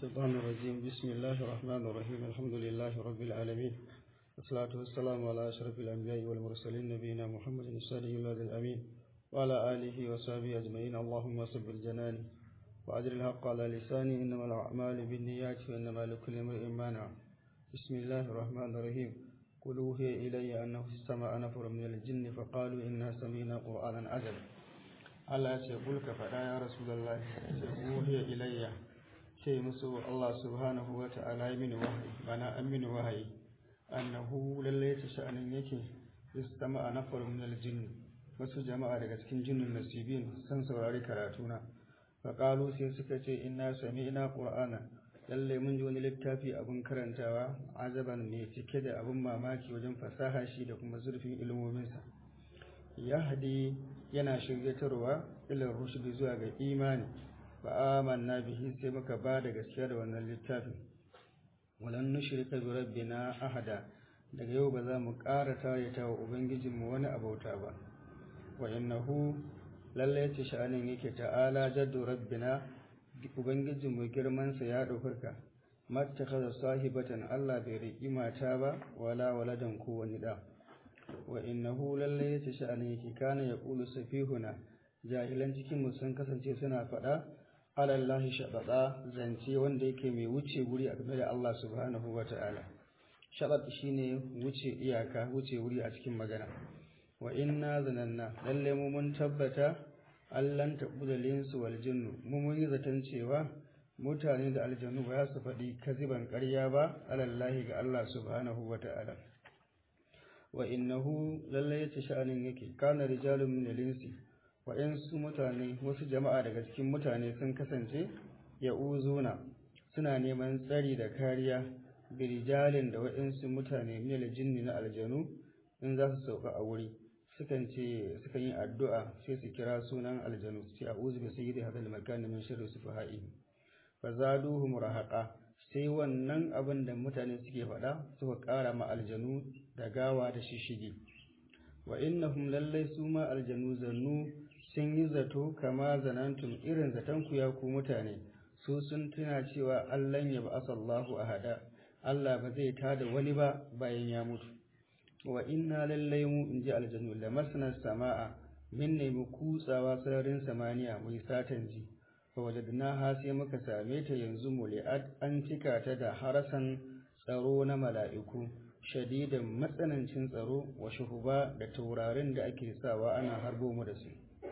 الشيطان الرجيم بسم الله الرحمن الرحيم الحمد لله رب العالمين والصلاة والسلام على أشرف الأنبياء والمرسلين نبينا محمد الصادق الوعد الأمين وعلى آله وصحبه أجمعين اللهم صب الجنان وأجر الحق على لساني إنما الأعمال بالنيات وإنما لكل امرئ ما نوى بسم الله الرحمن الرحيم قل أوحي إلي أنه استمع نفر من الجن فقالوا إنا سمينا قرآنا عجبا Allah ce kulka faɗa ya Rasulallah sai wuhiya ilayya ce musu Allah subhanahu wa ta'ala ya mini wahayi bana an mini wahayi annahu lalle ta sha'anin yake istama a nafar min aljinn wasu jama'a daga cikin jinnin nasibin san saurari karatuna faƙalu sai suka ce inna sami'na qur'ana lalle mun ji wani littafi abin karantawa azaban mai cike da abin mamaki wajen fasaha shi da kuma zurfin ilmominsa yahdi yana shiryatarwa ilar rushdi zuwa ga imani ba amanna bihi sai muka ba da gaskiya da wannan littafin walan nushrika bi rabbina ahada daga yau ba za mu ƙara tayyata wa ubangijinmu wani abauta ba wa innahu lalle ce sha'anin yake ta'ala jaddu rabbina ubangijinmu girman sa ya daukarka mattakhadha sahibatan Allah bai riƙi mata ba wala waladan ko wani da wa innahu lalle yace sha'ani yake kana yaqulu safihuna jahilan cikin mu sun kasance suna faɗa alallahi shabada zance wanda yake mai wuce guri a game da Allah subhanahu wata'ala shabad shine wuce iyaka wuce wuri a cikin magana wa inna zananna lalle mu mun tabbata allan tabuda linsu wal jinnu mu mun yi zaton cewa mutane da aljannu ba su faɗi kaziban ƙarya ba alallahi ga Allah subhanahu wata'ala wa innahu lalle yace sha'anin yake kana rijalun min al-insi wa insu mutane wasu jama'a daga cikin mutane sun kasance ya'uzuna suna neman tsari da kariya bi rijalin da wa'insu mutane min al-jinni na aljanu in za su sauka a wuri sukan ce sukan yi addu'a sai su kira sunan aljanu su ce a'udhu bi sayyidi hadal makan min sharri sufaha'i fa zaduhum rahaqa sai wannan abin da mutane suke faɗa suka ƙara ma aljanu da gawa da shishigi wa innahum lallai su ma aljanu zannu sun yi zato kama zanantum irin zaton ku ya ku mutane su sun tuna cewa allan ya ba'asa Allahu ahada Allah ba zai tada wani ba bayan ya mutu wa inna lallai mu inji aljanu lamasna sama'a min ne mu kutsawa sararin samaniya mai satan ji ha sai muka same ta yanzu muli'at an cika ta da harasan tsaro na mala'iku shadidan matsanancin tsaro wa shuhuba da taurarin da ake sawa ana harbo mu da su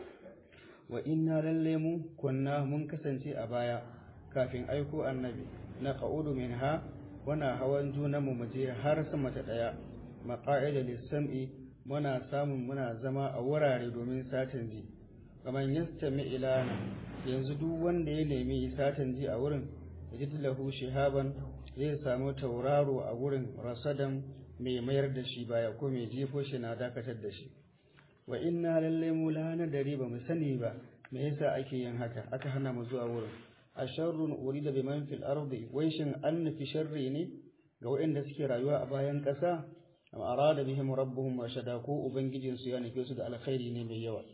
wa inna lalle mu kunna mun kasance a baya kafin aiko annabi na qa'udu minha wana hawan juna mu muje har sama ta daya maqa'ida lis-sam'i muna samun muna zama a wurare domin satin ji kaman yastami ilana yanzu duk wanda ya nemi satan ji a wurin yajid lahu shihaban zai samu tauraro a wurin rasadan mai mayar da shi baya ko mai jefo shi na dakatar da shi wa inna lalle mu la nadari ba mu sani ba me yasa ake yin haka aka hana mu zuwa wurin a sharrun urida bi man fil ardi wai shin an nufi sharri ne ga waɗanda suke rayuwa a bayan ƙasa am arada bihim rabbuhum rashada ko ubangijinsu ya nufe su da alkhairi ne mai yawa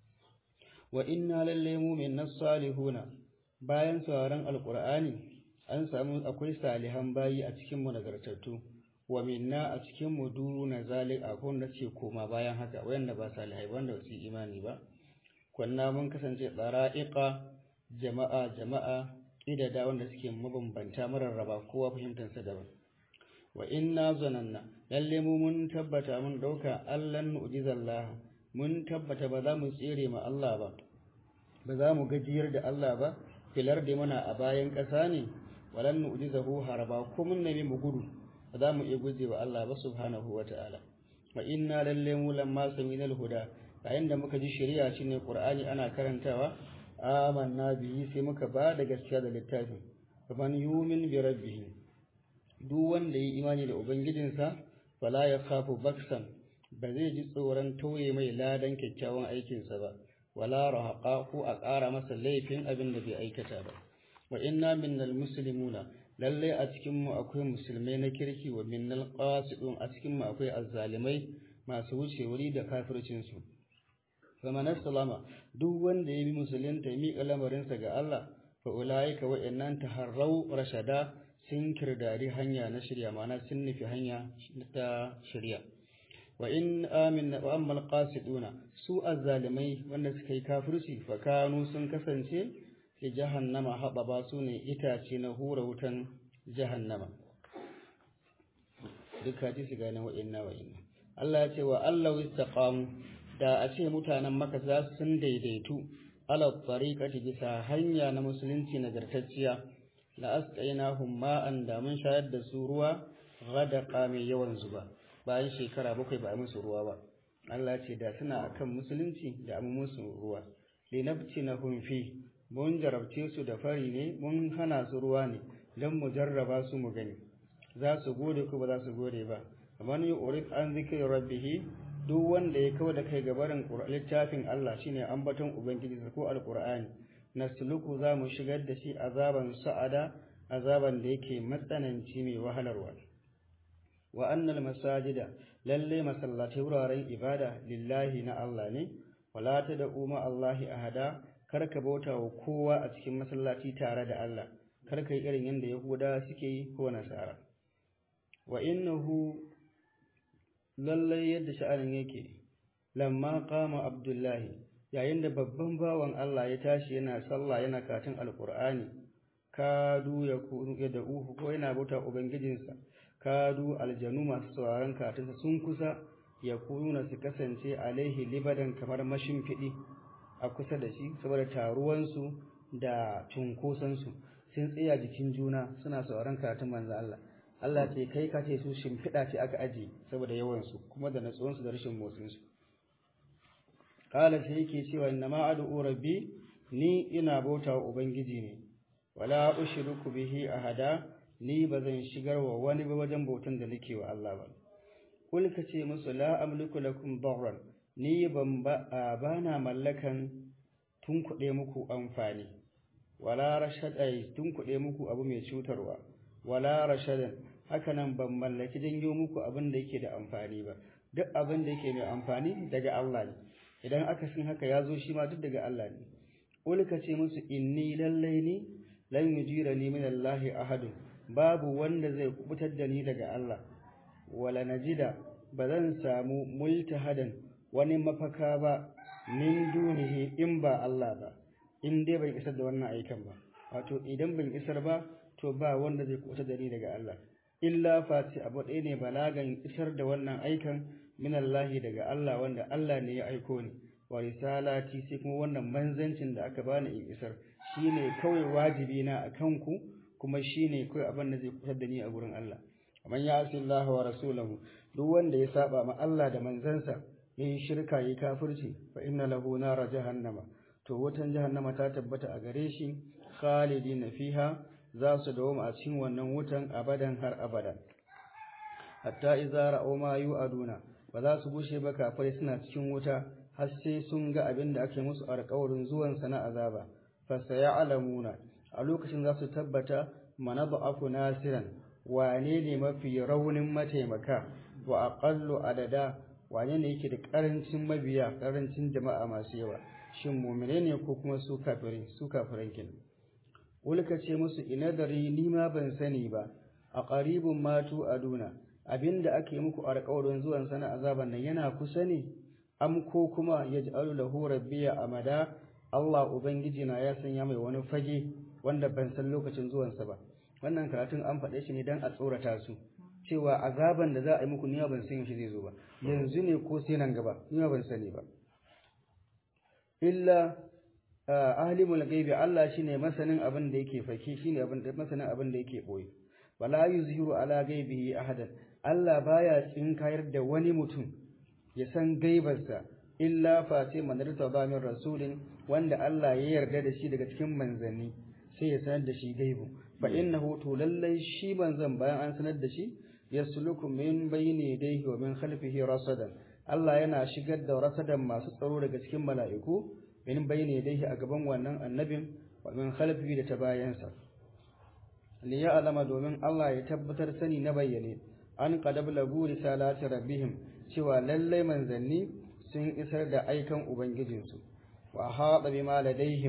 wa inna lalle mu min salihuna bayan sauraron alqur'ani an samu akwai salihan bayi a cikin mu nagartattu wa minna a cikin mu duna zalik akwai da ce koma bayan haka wayanda ba salihai wanda su imani ba kunna mun kasance tsara'iqa jama'a jama'a idada wanda suke mabambanta mararraba kowa fahimtar sa daban wa inna zananna lalle mu mun tabbata mun dauka allan mu'jizallah mun tabbata ba za mu tsere ma Allah ba ba za mu gajiyar da Allah ba filar da mana a bayan ƙasa ne walan nu'jizahu haraba ko mun nabi mu gudu ba za mu iya guje wa Allah ba subhanahu wata'ala wa inna lalle mu lamma samina huda yayin da muka ji shari'a shine qur'ani ana karantawa amanna bihi sai muka ba da gaskiya da littafin faman yumin bi rabbih duk wanda yi imani da ubangijinsa fala ya khafu baksan ba zai ji tsoron tauye mai ladan kyakkyawan aikinsa ba wala rahaqa ko a ƙara masa laifin abin da bai aikata ba wa inna minnal muslimuna lalle a cikin mu akwai musulmai na kirki wa minnal qasidun a cikin mu akwai azzalimai masu wuce wuri da kafircin su faman salama duk wanda ya bi musulunta ya miƙa lamarinsa ga Allah fa ulaika wa'annan taharrau rashada sun kirdari hanya na shirya ma'ana sun nufi hanya ta shirya wa in amin wa ammal qasiduna su azzalimai wanda suka yi kafirci fa kanu sun kasance fi jahannama hababa su ne itace na hura wutan jahannama duka ji su gane wa'inna wa'inna Allah ya ce wa Allah istaqamu da a ce mutanen maka za su sun daidaitu ala tariqati bisa hanya na musulunci nagartacciya la asqainahum ma'an da mun shayar da su ruwa ghadaqa mai yawan zuba bayan shekara bakwai ba a musu ruwa ba Allah ce da suna akan musulunci da amma musu ruwa linabtinahum fi mun jarabce su da fari ne mun hana su ruwa ne don mu jarraba su mu gani za su gode ko ba za su gode ba man yurid an zikri rabbih duk wanda ya kawo da kai gabarin littafin Allah shine ambaton ubangiji ko alqur'ani nasluku za mu shigar da shi azaban sa'ada azaban da yake matsananci mai wahalarwa wa annal masajida lalle masallatai wuraren ibada lillahi na Allah ne wala tad'u ma Allahi ahada kar ka bauta wa kowa a cikin masallaci tare da Allah kar ka yi irin yadda Yahuda suke yi ko Nasara wa innahu lallai yadda sha'anin yake lamma qama Abdullahi yayin da babban bawan Allah ya tashi yana sallah yana katin alqur'ani kadu ya kunu da uhu ko yana bauta ubangijinsa kadu aljanu masu sauraron katinsa sun kusa ya kununa su kasance alaihi libadan kamar mashimfiɗi a kusa da shi saboda taruwansu da cunkosansu sun tsaya jikin juna suna sauran karatun manzo Allah Allah ce kai ka ce su shimfiɗa ce aka aji saboda yawansu kuma da natsuwansu da rashin motsinsu kala sai yake cewa inna ma ad'u rabbi ni ina bauta wa ubangiji ne wala ushriku bihi ahada ni bazan shigar wa wani ba wajen bautan da nake wa Allah ba kul ka ce musu la amliku lakum darran ni ban ba na mallakan tun kuɗe muku amfani wala rashadai tun kuɗe muku abu mai cutarwa wala rashadan hakanan ban mallaki janyo muku abin da yake da amfani ba duk abin da yake mai amfani daga Allah ne idan aka sin haka ya zo shi ma duk daga Allah ne ulka ce musu inni lallai ni lan yujirani min Allah ahadun babu wanda zai kubutar da ni daga Allah wala najida ba zan samu multahadan wani mafaka ba min dunihi in ba Allah ba in dai ban isar da wannan aikan ba wato idan ban isar ba to ba wanda zai kusa da ni daga Allah illa fati abu ɗaya ne balagan isar da wannan aikan min Allah daga Allah wanda Allah ne ya aiko ni wa risalati sai kuma wannan manzancin da aka bani in isar shine kawai wajibi na akan ku kuma shine kawai abin da zai kusa da ni a gurin Allah man ya asi Allah wa rasulahu duk wanda ya saba ma Allah da manzansa yayin shirka yayin kafirci fa inna lahu nar jahannama to wutan jahannama ta tabbata a gare shi khalidina fiha za su dawo a cikin wannan wutan abadan har abada hatta idza ra'aw ma yu'aduna ba za su bushe ba kafirai suna cikin wuta har sai sun ga abin da ake musu alƙawarin zuwan sa na azaba fa sayalamuna a lokacin za su tabbata manada'afu nasiran wane ne mafi raunin mataimaka wa aqallu adada wane ne yake da karancin mabiya karancin jama'a masu yawa shin mu'mine ne ko kuma su kafirai su kafiran kin ulka ce musu ina dari ni ma ban sani ba a qaribun matu aduna abinda ake muku alƙawarin zuwan sana azaban nan yana kusa ne am ko kuma yaj'alu lahu rabbiya amada Allah ubangiji na ya sanya mai wani fage wanda ban san lokacin zuwansa ba wannan karatun an faɗe shi ne dan a tsorata su cewa azaban da za a yi muku ni ban san shi zai zo ba yanzu ne ko sai nan gaba ni ban sani ba illa ahlimul ghaibi Allah shine masanin abin da yake fake shine abin da masanin abin da yake boye wala yuzhiru ala ghaibihi ahadan Allah baya tsinkayar da wani mutum ya san gaibarsa illa face manarta ba min rasulin wanda Allah ya yarda da shi daga cikin manzanni sai ya sanar da shi gaibu fa innahu to lallai shi manzan bayan an sanar da shi yasluku min bayni yadayhi wa min khalfihi rasadan Allah yana shigar da rasadan masu tsaro daga cikin mala'iku min bayni yadayhi a gaban wannan annabin wa min khalfihi da ta bayansa li ya'lama domin Allah ya tabbatar sani na bayyane an qadab lagu risalati rabbihim cewa lallai manzanni sun isar da aikan ubangijinsu wa haɗa bima ladaihim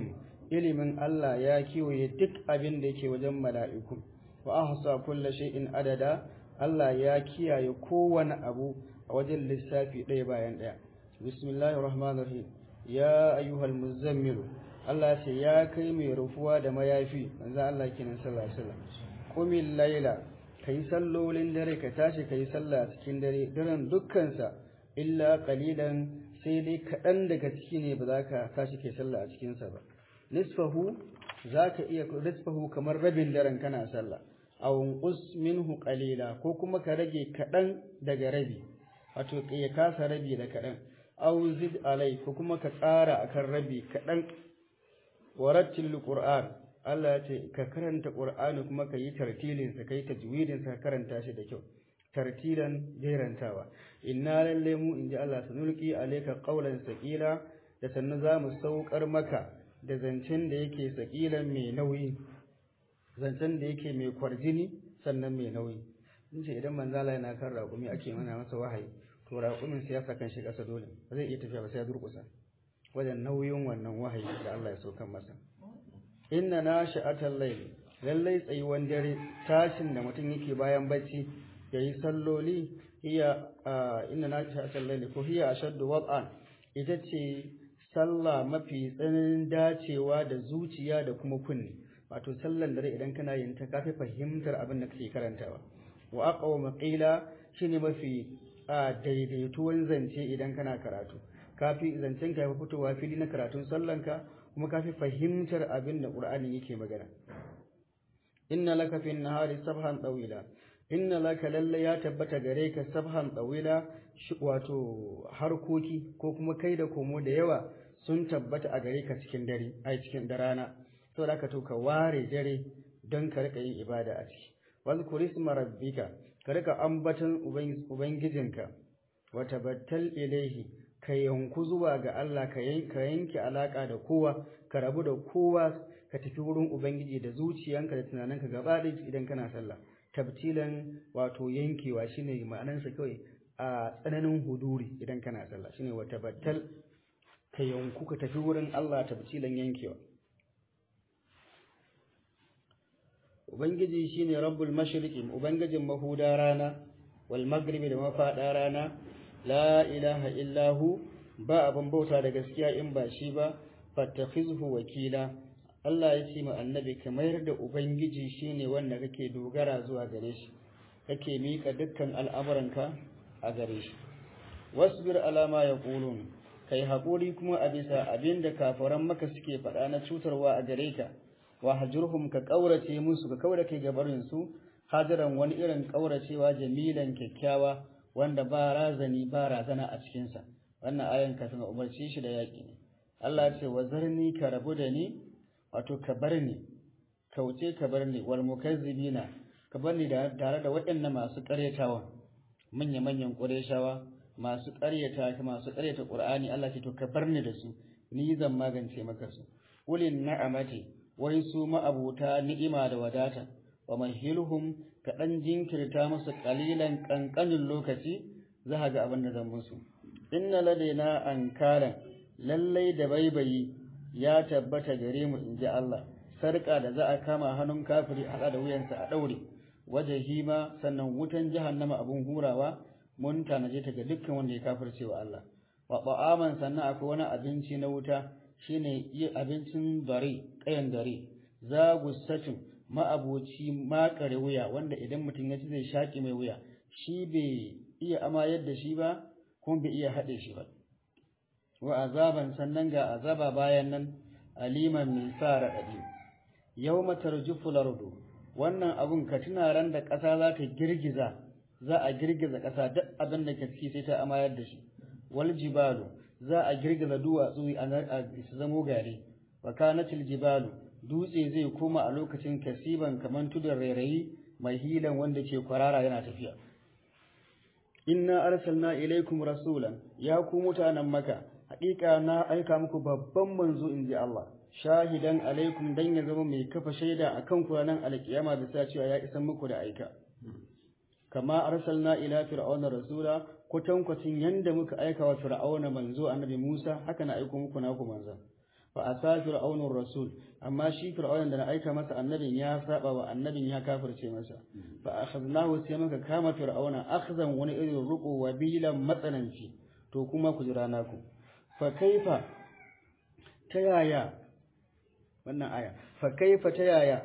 ilimin Allah ya kiwaye duk abin da yake wajen mala'iku wa ahsa kulli shay'in adada Allah ya kiyaye kowane abu a wajen lissafi ɗaya bayan ɗaya bismillahir rahmanir rahim ya ayyuhal muzammilu Allah ce ya kai mai rufuwa da mayafi manzo Allah kenan sallallahu alaihi wasallam qumil layla kai sallolin dare ka tashi kai sallah cikin dare daren dukkansa illa qalilan sai dai kaɗan daga ciki ne ba za ka tashi kai sallah a cikinsa ba nisfahu za ka iya nisfahu kamar rabin daren kana sallah aw unqus minhu qalila ko kuma ka rage kaɗan daga rabi wato ya kasa rabi da kaɗan aw zid alai ko kuma ka ƙara akan rabi kaɗan warattil qur'an Allah ya ce ka karanta qur'ani kuma ka yi tartilin sa kai tajwidin sa karanta shi da kyau tartilan jerantawa inna lalle mu inji Allah sanulqi alayka qawlan saqila da sannu za mu saukar maka da zancen da yake saqilan mai nauyi zancen da yake mai kwarjini sannan mai nauyi in ce idan manzala yana kan raƙumi ake mana masa wahayi to raƙumin sai ya saka shi ƙasa dole ba zai iya tafiya ba sai ya durƙusa wajen nauyin wannan wahayi da Allah ya saukan masa inna nashi'atal layl lallai tsayuwan dare tashin da mutum yake bayan bacci yayi salloli hiya inna nashi'atal layl ko hiya ashaddu wad'an ita ce sallah mafi tsananin dacewa da zuciya da kuma kunni wato sallan dare idan kana yin ta kafi fahimtar abin da kake karantawa wa aqwa qila shine mafi daidaituwan zance idan kana karatu kafi zancen ka fitowa fili na karatun sallanka kuma kafi fahimtar abin da qur'ani yake magana inna laka fi nahari sabhan tawila inna laka lalle ya tabbata gare ka sabhan tawila wato harkoki ko kuma kai da komo da yawa sun tabbata a gare ka cikin dare ai cikin da rana saboda haka to ka ware dare don ka rika yin ibada a ciki wazkur isma rabbika ka rika ambaton ubangijinka wa tabattal ilaihi ka yanku zuwa ga Allah ka yanke alaka da kowa ka rabu da kowa ka tafi wurin ubangiji da zuciyanka da tunaninka gaba ɗaya idan kana sallah tabtilan wato yankewa shine ma'anarsa kawai a tsananin huduri idan kana sallah shine wa tabattal ka yanku ka tafi wurin Allah tabtilan yankewa Ubangiji shine Rabbul Mashriqi, Ubangijin mahuda rana, wal maghribi da mafaɗa rana, la ilaha illahu ba abin bauta da gaskiya in ba shi ba, fattakhizhu wakila. Allah ya ce ma annabi ka mayar da Ubangiji shine wanda kake dogara zuwa gare shi, kake mika dukkan al'amuranka a gare shi. Wasbir alama ya ƙulun, kai haƙuri kuma a bisa abin da kafaran maka suke faɗa na cutarwa a gare ka. wa hajurhum ka kaurace musu ka kaura kai gabarin su hajiran wani irin kauracewa jamilan kyakkyawa wanda ba razani ba razana a cikin sa wannan ayan kafin umarci shi da yaki ne Allah ya ce wa zarni ka rabu da ni wato ka bar ni kauce ka bar ni wal mukazzibina ka bar ni da tare da waɗannan masu ƙaryatawa manya manyan ƙureshawa masu ƙaryata masu ƙaryata Qur'ani Allah ce to ka bar ni da su ni zan magance maka su ulin na'amati wai su ma'abuta ni'ima da wadata wa mahilhum ka dan jinkirta musu kalilan kankanin lokaci za ga abin da zan musu inna ladaina ankalan lallai da baibayi ya tabbata gare mu inji Allah sarka da za a kama hannun kafiri hada da wuyansa a daure wajahima sannan wutan jahannama abun hurawa mun tanaje ta ga dukkan wanda ya kafirce wa Allah wa ba'aman sannan akwai wani abinci na wuta shine yi abincin dare kayan dare za gussatin ma'aboci makare wuya wanda idan mutum ya ci zai shaƙi mai wuya shi bai iya amayar da shi ba kuma bai iya haɗe shi ba wa azaban sannan ga azaba bayan nan aliman mai sa raɗaɗi yau matar lardu wannan abun ka tuna ran da ƙasa za ta girgiza za a girgiza ƙasa duk abin da ke ciki sai ta amayar da shi wal jibalu za a girgiza duwatsu a su zamo gari wa kanatil jibalu dutse zai koma a lokacin kasiban kaman tudun rairayi mai hilan wanda ke kwarara yana tafiya inna arsalna ilaikum rasulan ya ku mutanen maka haƙiƙa na aika muku babban manzo inji Allah shahidan alaikum dan ya zama mai kafa shaida akan ku ranar alkiyama bisa cewa ya isan muku da aika kama arsalna ila fir'auna rasula kwatankwacin yanda muka aika wa fir'auna manzo annabi Musa haka na aiko muku naku manzon fa asa fir'aunur rasul amma shi fir'aunan da na aika masa annabin ya saba wa annabin ya kafirce masa fa akhadnahu sai muka kama fir'auna akhzan wani irin ruko wa bilan matsananci to kuma ku jira naku fa kaifa ta yaya wannan aya fa kaifa ta yaya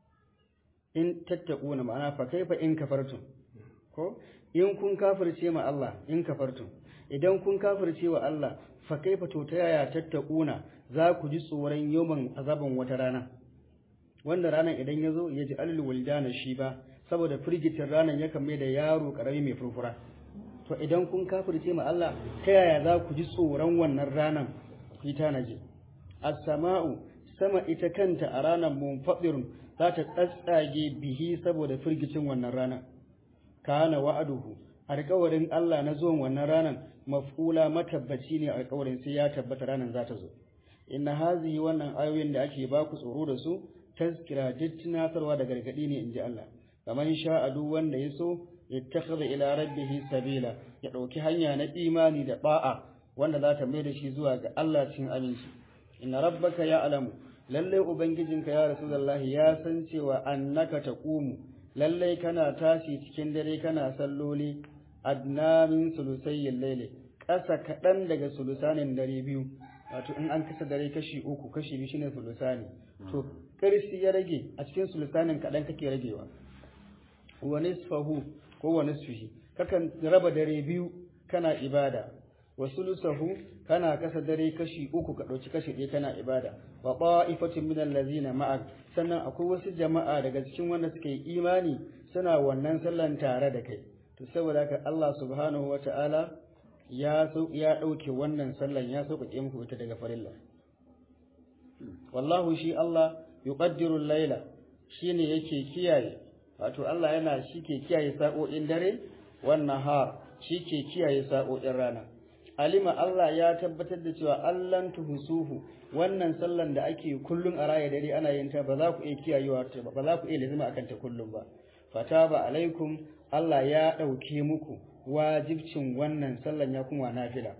in tattaquna ma'ana fa kaifa in kafartum ko in kun kafirce ma Allah in kafartum idan kun kafirce wa Allah fa kaifa to ta yaya tattaquna za ku ji tsoron yawan azaban wata rana wanda ranar idan ya zo ya ji alil waldana shi ba saboda firgitin ranar ya kame da yaro karami mai furfura to idan kun kafirce ma Allah ta yaya za ku ji tsoron wannan ranar ku yi tanaji as-sama'u sama ita kanta a ranar munfadirun za ta tsatsage bihi saboda firgicin wannan ranar kana wa'aduhu alƙawarin Allah na zuwan wannan ranar maf'ula matabbaci ne alƙawarin sai ya tabbata ranar za ta zo inna hazihi wannan ayoyin da ake ba ku tsoro da su tazkira duk tunatarwa da gargadi ne inji Allah kamar sha duk wanda ya so yattakhadha ila rabbihi sabila ya dauki hanya na imani da ba'a wanda za ta mai da shi zuwa ga Allah cikin aminci inna rabbaka ya'lamu lalle ubangijinka ya rasulullahi ya san cewa annaka taqumu lalle kana tashi cikin dare kana salloli adna min sulusayil layli ƙasa kaɗan daga sulusanin dare biyu wato in an kasa dare kashi uku kashi biyu shine sulusani to karsi ya rage a cikin sulusanin kaɗan kake ragewa wa nisfahu ko wa nisfihi kakan raba dare biyu kana ibada wa sulusahu kana kasa dare kashi uku ka ɗauki kashi ɗaya kana ibada wa qa'ifatin min allazina ma'ak sannan akwai wasu jama'a daga cikin wanda suka yi imani suna wannan sallan tare da kai to saboda haka Allah subhanahu wata'ala ya ya ɗauke wannan sallan ya sauƙaƙe muku ita daga farilla wallahu shi Allah yuqaddiru al-laila shine yake kiyaye wato Allah yana shi ke kiyaye sa'o'in dare wannan har shi ke kiyaye sa'o'in rana alima Allah ya tabbatar da cewa allan tuhusuhu wannan sallan da ake kullun a raya dare ana yin ta ba za ku iya kiyayewa ba za ku iya lazima akan ta kullum ba fataba alaikum Allah ya ɗauke muku wajibcin wannan sallan ya kuma nafila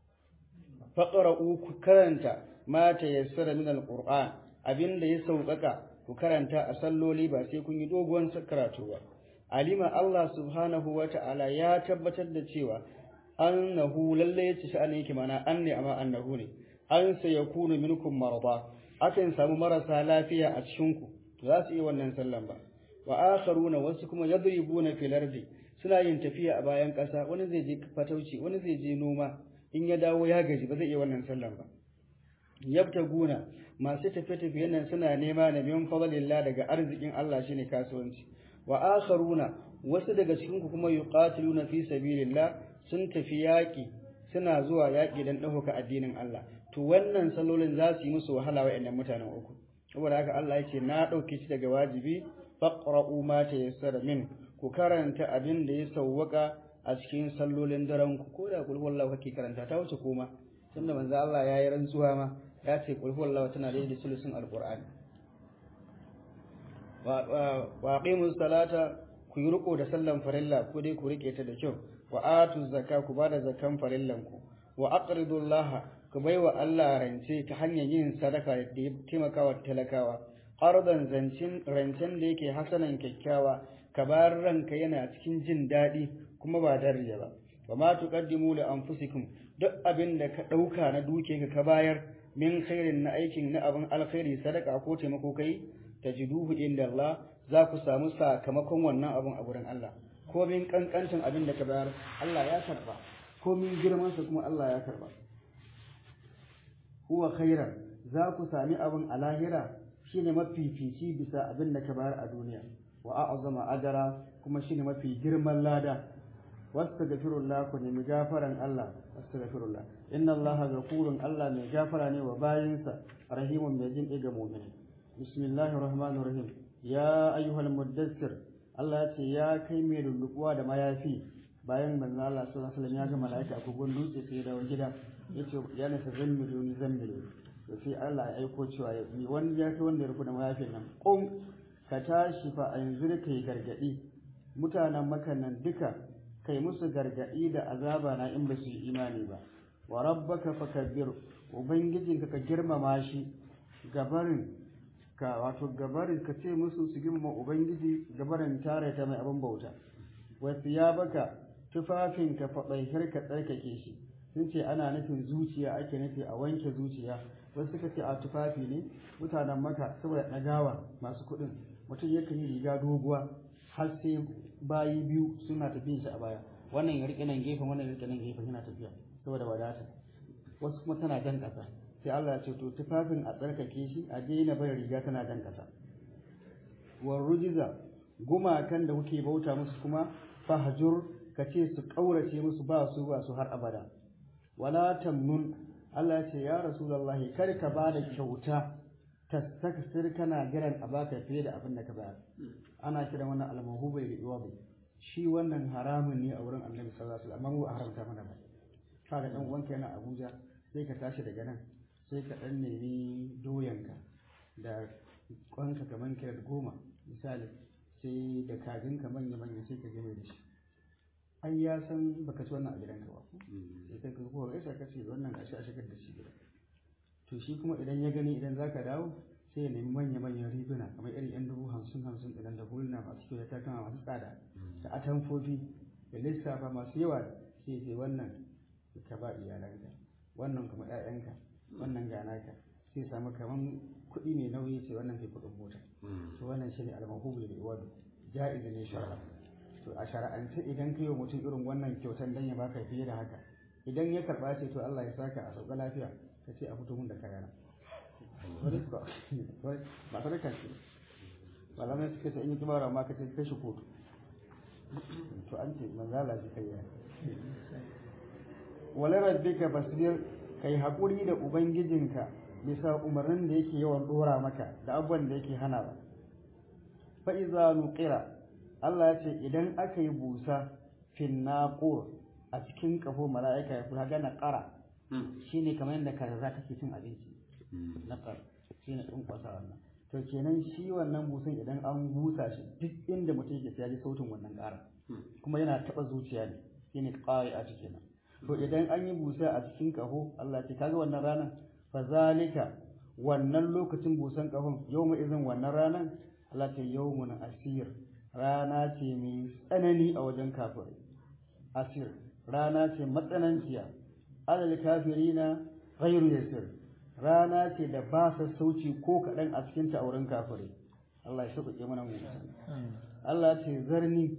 faqra'u ku karanta ma tayassara min alquran abinda ya sauƙaƙa ku karanta a salloli ba sai kun yi doguwan karatu ba alima Allah subhanahu wata'ala ya tabbatar da cewa annahu lalle yace sha'ani yake mana anne amma annahu ne an sayakunu minkum marada akan samu marasa lafiya a cikin ku za su yi wannan sallan ba wa akharuna wasu kuma yadribuna fil ardi suna yin tafiya a bayan ƙasa wani zai je fatauci wani zai je noma in ya dawo ya gaji ba zai iya wannan sallan ba yabtaguna masu tafiye-tafiye nan suna nema da min fadlillah daga arzikin Allah shine kasuwanci wa akharuna wasu daga cikin ku kuma yuqatiluna fi sabilillah sun tafi yaƙi suna zuwa yaƙi don ɗaukaka addinin Allah to wannan salolin za su yi musu wahala wa mutanen uku saboda haka Allah ya ce na ɗauke shi daga wajibi faqra'u ma tayassara min ku karanta abin da ya sawwaka a cikin sallolin daren ku ko da kulhu wallahu kake karanta ta wuce koma tunda manzo Allah ya yi rantsuwa ma ya ce kulhu wallahu tana da sulusun alqur'ani wa aqimus salata ku yi riko da sallan farilla ko dai ku rike ta da kyau wa atu zakka ku bada zakkan farillan ku wa aqridu Allah ku baiwa Allah rance ta hanyar yin sadaka da taimakawa talakawa ardan zancin rancen da yake hasanan kyakkyawa ka bar ranka yana cikin jin daɗi kuma ba dariya ba wa ma tuqaddimu li anfusikum duk abin da ka ɗauka na duke ka ka bayar min khairin na aikin na abin alkhairi sadaka ko taimako kai tajiduhu inda Allah za ku samu sakamakon wannan abin a gurin Allah komin kankancin abin da ka bayar Allah ya karba komin girmansa kuma Allah ya karba huwa khairan za ku sami abin a lahira shine mafifici bisa abin da ka bayar a duniya wa a'zama ajara kuma shine mafi girman lada wastaghfirullah ku nemi gafaran Allah astaghfirullah inna Allah ghafurun Allah mai gafara ne wa bayinsa rahimun mai jin ga mu'mini bismillahir rahmanir rahim ya ayyuhal muddassir Allah ya ce ya kai mai lullubuwa da mayafi bayan manzo Allah sallallahu alaihi wasallam ya ga malaika a kogon dutse sai dawo gida yace ya nasa zammilu ni zammilu to sai Allah ya aiko cewa ya ni wani ya kai wanda ya rufu da mayafin nan qum ka tashi fa anzir kai gargadi mutanen makan nan duka kai musu gargadi da azaba na in ba su yi imani ba wa rabbaka fakabbir ubangijinka ka girmama shi gabarin ka wato gabarin ka ce musu su girmama ubangiji gabarin tare ta mai abin bauta wasu ya baka tufafinka faɗaihar ka tsarkake shi sun ce ana nufin zuciya ake nufi a wanke zuciya wasu suka ce a tufafi ne mutanen maka saboda ɗagawa masu kuɗin mutum yakan yi riga doguwa har sai bayi biyu suna tafiya shi a baya wannan ya riƙe nan gefen wannan ya riƙe nan gefen yana tafiya saboda wadata wasu kuma tana jan ƙasa sai Allah ya ce to tufafin a tsarkake shi a daina bai riga tana jan ƙasa war rujiza gumakan da kuke bauta musu kuma fahjur ka ce su ƙaurace musu ba su ba su har abada wala tamnun Allah ya ce ya rasulullahi kar ka ba da kyauta tastakthir kana giran a baka fiye da abin da ka bayar ana kiran wannan almahubai da iwabi shi wannan haramun ne a wurin annabi sallallahu alaihi wasallam amma mu a haramta mana ba kaga dan uwanka yana Abuja sai ka tashi daga nan sai ka dan nemi doyanka da kwanka kaman kira goma misali sai da kajinka manya manya sai ka je mai da shi ai ya san baka ci wannan a gidanka ba sai kai ka ko gaisa ka ce wannan gashi a shigar da shi gida to shi kuma idan ya gani idan zaka dawo sai ya nemi manya manyan riguna kamar irin yan dubu hamsin hamsin idan da hulna masu kyau da takama masu tsada da atamfofi da lissafa masu yawa sai sai wannan ka ba iyalanka wannan kuma ƴaƴanka wannan gana ka sai samu kaman kuɗi mai nauyi sai wannan kai kuɗin mota to wannan shine al-mahubul bil iwad ja'iz ne shar'a to a shara'ance idan kai wa mutum irin wannan kyautan dan ya baka fiye da haka idan ya karba ce to Allah ya saka a sauka lafiya ka ce a fito mun da kayana ba sadaka ce malamai suka ce in yi kibara ma ka ce kai shi kotu to an ce manzala shi kai ya wala rabbika basir kai haƙuri da ubangijinka bisa umarnin da yake yawan dora maka da abubuwan da yake hana ba fa iza nuqira Allah ya ce idan aka yi busa fin naqur a cikin kafo mala'ika ya kula gana qara shine kamar yadda kaza take cin abinci naqar shine din kwasa wannan to kenan shi wannan busan idan an busa shi duk inda mutum yake sai ya ji sautin wannan ƙara kuma yana taba zuciya ne shine qari'a kenan to idan an yi busa a cikin kaho Allah ce kaga wannan ranar fa zalika wannan lokacin busan kahon yawma izin wannan ranar Allah ce yawmun asir rana ce mai tsanani a wajen kafirai asir rana ce matsananciya alal kafirina ghairu yasir rana ce da ba sassauci ko kaɗan a cikin ta a wurin kafirai Allah ya sauƙaƙe mana mu Allah ce zarni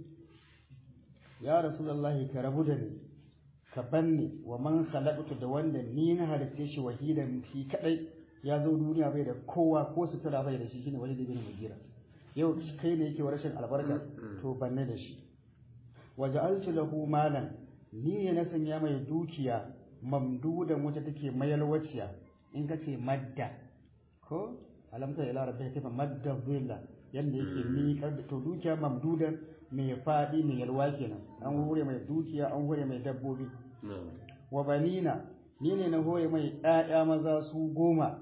ya rasulullahi ka rabu da ni ka banni wa man khalaqtu da wanda ni na halitta shi wahidan fi kadai ya zo duniya bai da kowa ko sutura bai da shi shine wani da bin mugira yau kai ne yake rashin albarka to banne da shi waja'altu lahu malan ni ne na sanya mai dukiya mamdudan wacce take mayalwaciya in ka ce madda ko alamta ila rabbika kaifa madda dhilla yanda yake miƙar da to dukiya mamdudan mai faɗi mai yalwa kenan an hure mai dukiya an hure mai dabbobi wa banina ni ne na hoye mai ƴaƴa maza su goma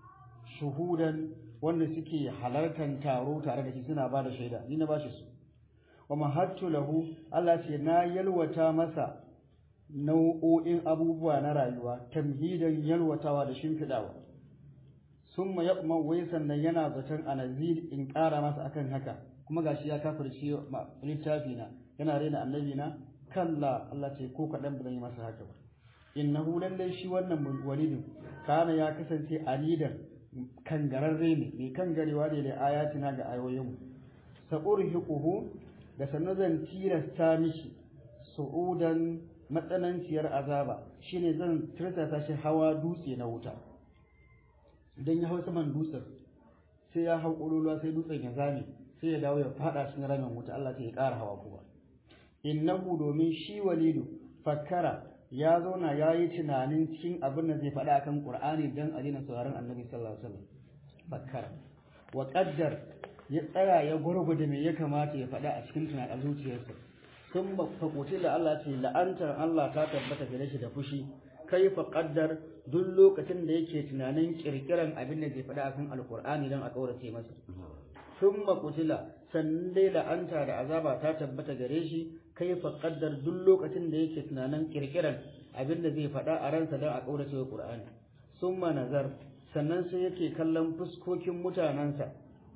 shuhudan wanda suke halartar taro tare da shi suna ba da shaida ni na bashi su wa mahattu lahu Allah ce na yalwata masa nau'o'in abubuwa na rayuwa tamhidan yalwatawa da shimfidawa summa yaqma wai sannan yana zaton anazil in ƙara masa akan haka kuma gashi ya kafirce littafi na yana rena annabi na kalla Allah ce ko kaɗan ba zan yi masa haka ba innahu lallai shi wannan walidin kana ya kasance alidan kangararre ne mai kangarewa ne da ayatina ga ayoyinmu sa'urhiquhu da sannan zan tilasta mishi su'udan matsananciyar azaba shine zan tirsasa shi hawa dutse na wuta idan ya hau saman dutsen sai ya hau ƙololuwa sai dutsen ya zame sai ya dawo ya fada cikin ramin wuta Allah ta ya ƙara hawa kuma innahu domin shi walidu fakkara ya zauna ya yi tunanin cikin abin da zai faɗa akan Qur'ani dan a daina sauraron Annabi sallallahu alaihi wasallam fakkara wa qaddar ya tsaya ya gurgude me ya kamata ya faɗa a cikin tunanin zuciyarsa sun fakuti da Allah ce la'antar Allah ta tabbata gare shi da fushi kaifa qaddar duk lokacin da yake tunanin kirkiran abin da zai faɗa akan Alƙur'ani dan a kaurace masa sun makutila sannan dai la'anta da azaba ta tabbata gare shi kai fa kaddar duk lokacin da yake tunanin kirkiran abin da zai faɗa a ransa don a ƙaurace wa Qur'ani summa nazar sannan sai yake kallon fuskokin mutanansa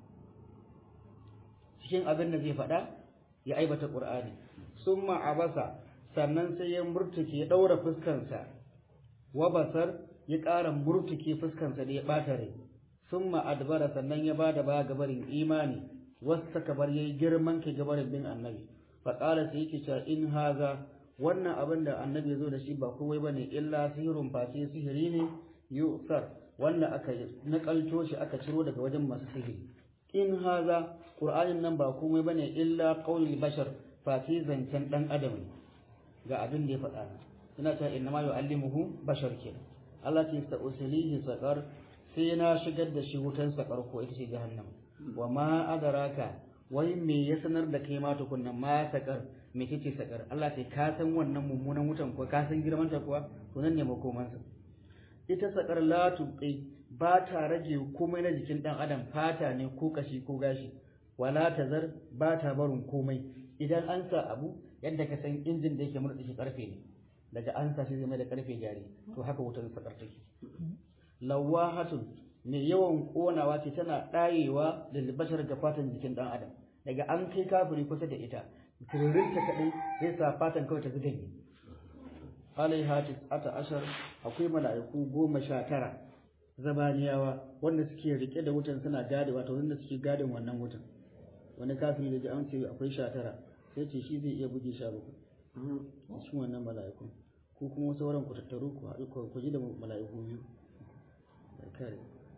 cikin abin da zai faɗa ya aibata qur'ani summa abasa sannan sai ya murtuke ya daura fuskansa wa basar ya ƙara murtuke fuskansa da ya ɓata rai summa adbara sannan ya bada ba gabarin imani wasu kabar yayi girman ke gabarin bin annabi faƙala sai yake cewa in haza wannan abin da annabi zo da shi ba kowai bane illa sihirun face sihiri ne yusar wanda aka nakalto shi aka ciro daga wajen masu sihiri in haza qur'anin nan ba komai bane illa qaulul bashar face zancen dan adam ne ga abin da ya faɗa ina cewa inna ma yu'allimuhu bashar kenan Allah ce sa uslihi saqar sai na shigar da shi wutan saqar ko ita ce jahannama wa ma adraka wai me ya sanar da kai ma tukunna ma sakar me kike sakar Allah sai ka san wannan mummunan wutan ko ka san girman ta kuwa to nan ne makoman sa ita sakar la tuqi ba ta rage komai na jikin dan adam fata ne ko kashi ko gashi wala tazar ba ta barin komai idan an sa abu yadda ka san injin da yake murɗa shi karfe ne daga an sa shi zai mai da karfe jari to haka wutar sakar take lawahatun mai yawan konawa ce tana ɗayewa da libashar ga fatan jikin ɗan adam daga an kai kafiri kusa da ita tururinta kaɗai zai sa fatan kawai ta zuga ne alai hatis ata ashar akwai mala'iku goma sha tara zabaniyawa wanda suke rike da wutan suna gade wato wanda suke gadin wannan wutan wani kafiri da ji an ce akwai sha tara sai ce shi zai iya buge sha bakwai cikin wannan mala'iku ko kuma sauran ku tattaru ku haɗu ku ji da mala'iku biyu kare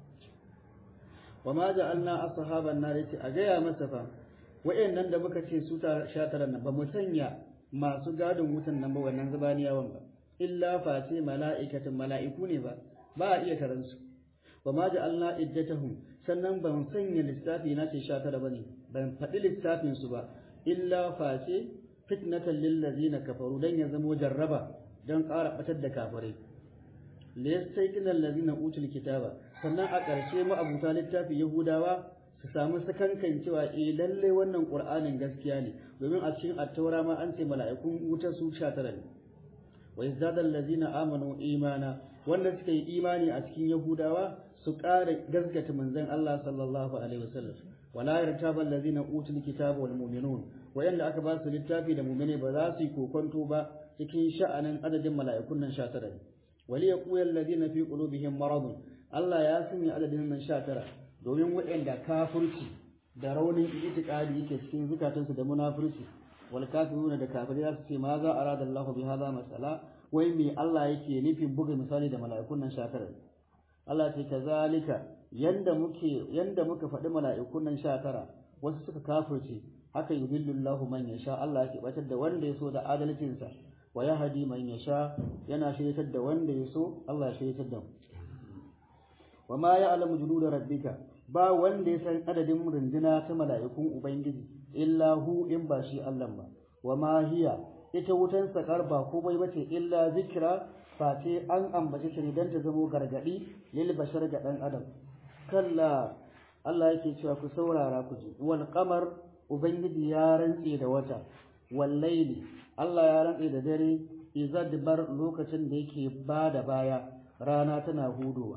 wa ma ja'alna ashaban nar yace a gaya masa fa wayannan da muka ce su ta shatara nan ba mu sanya masu gadin wutan nan ba wannan zabaniyawan ba illa face mala'ikatan mala'iku ne ba ba a iya taran su wa ma ja'alna iddatahum sannan ban sanya lissafi na ce shatara bane ban faɗi lissafin su ba illa face fitnatan lil ladina kafaru dan ya zamo jarraba dan ƙara batar da kafirai liyastaiqina allazina utul kitaba sannan a ƙarshe ma'abuta littafi yahudawa su samu sakankan cewa eh lalle wannan qur'anin gaskiya ne domin a cikin attaura ma an ce mala'ikun wuta su 19 ne wa yazdadal allazina amanu imana wanda suka yi imani a cikin yahudawa su ƙara gaskata manzon Allah sallallahu alaihi wasallam wala yartaba allazina utul kitaba wal mu'minun wayanda aka ba su littafi da mu'mine ba za su yi kokonto ba cikin sha'anin adadin mala'ikun nan 19 ne وليقول الذين في قلوبهم مرض Allah ya sanya adadin nan 19 domin waɗanda kafirci da raunin itikadi yake cikin zukatansu da munafurci wal kafiruna da kafirai za su ce ma za arada Allah bi hadha masala wai me Allah yake nufin buga misali da mala'ikun nan 19 Allah ce kazalika yanda muke yanda muka faɗi mala'ikun nan 19 wasu suka kafirce haka yudillu Allah man yasha Allah yake batar da wanda ya so da adalcinsa wa yahdi man yasha yana shiryatar da wanda ya so Allah ya shiryatar da mu wa ma ya'lamu junuda rabbika ba wanda ya san adadin runduna ta mala'ikun ubangiji illa hu in ba shi Allah ba wa ma hiya ita wutan sakar ba komai bace illa zikra face an ambace ta ne dan ta zamo gargadi lil bashar ga dan adam kalla Allah yake cewa ku saurara ku ji wal qamar ubangiji ya rantse da wata wal layli Allah ya rantse da dare izadbar lokacin da yake bada baya rana tana hudowa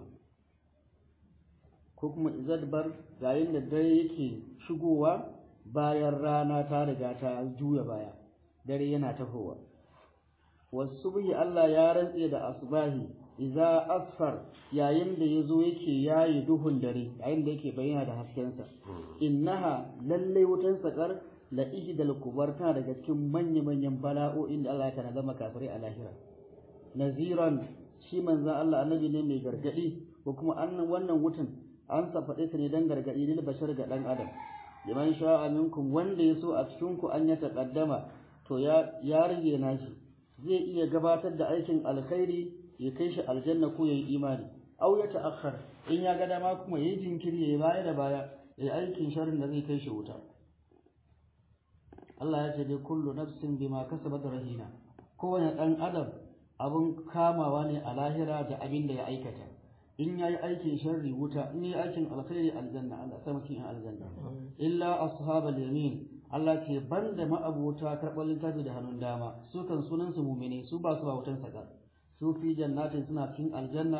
ko kuma izadbar yayin da dare yake shigowa bayan rana ta riga ta juya baya dare yana tafowa wasubhi Allah ya rantse da asbahi idza asfar yayin da yazo yake yayi duhun dare yayin da yake bayyana da haskensa innaha lalle wutan sakar la ihdal kubar tana daga cikin manya manyan bala'o'in da Allah ya tana zama kafirai a lahira naziran shi manzo Allah annabi ne mai gargadi ko kuma annan wannan wutan an safaɗe ta ne dan gargadi lil bashar ga dan adam liman sha'a minkum wanda yaso a cikin ku an ya taqaddama to ya ya rige nashi zai iya gabatar da aikin alkhairi ya kai shi aljanna ko yayi imani aw ya ta'akhkhar in ya ga dama kuma yayi jinkiri yayi baya da baya yayi aikin sharrin da zai kai shi wuta Allah ya ce dai kullu nafsin bima kasabat rahina kowane dan adam abun kamawa ne a lahira da abin da ya aikata in yayi aikin sharri wuta in yayi aikin alkhairi aljanna Allah sai mutum aljanna illa ashabal yamin Allah ce banda ma'abota karɓar littafi da hannun dama su kan sunan su mumine su ba su ba wutan saka su fi jannatin suna cikin aljanna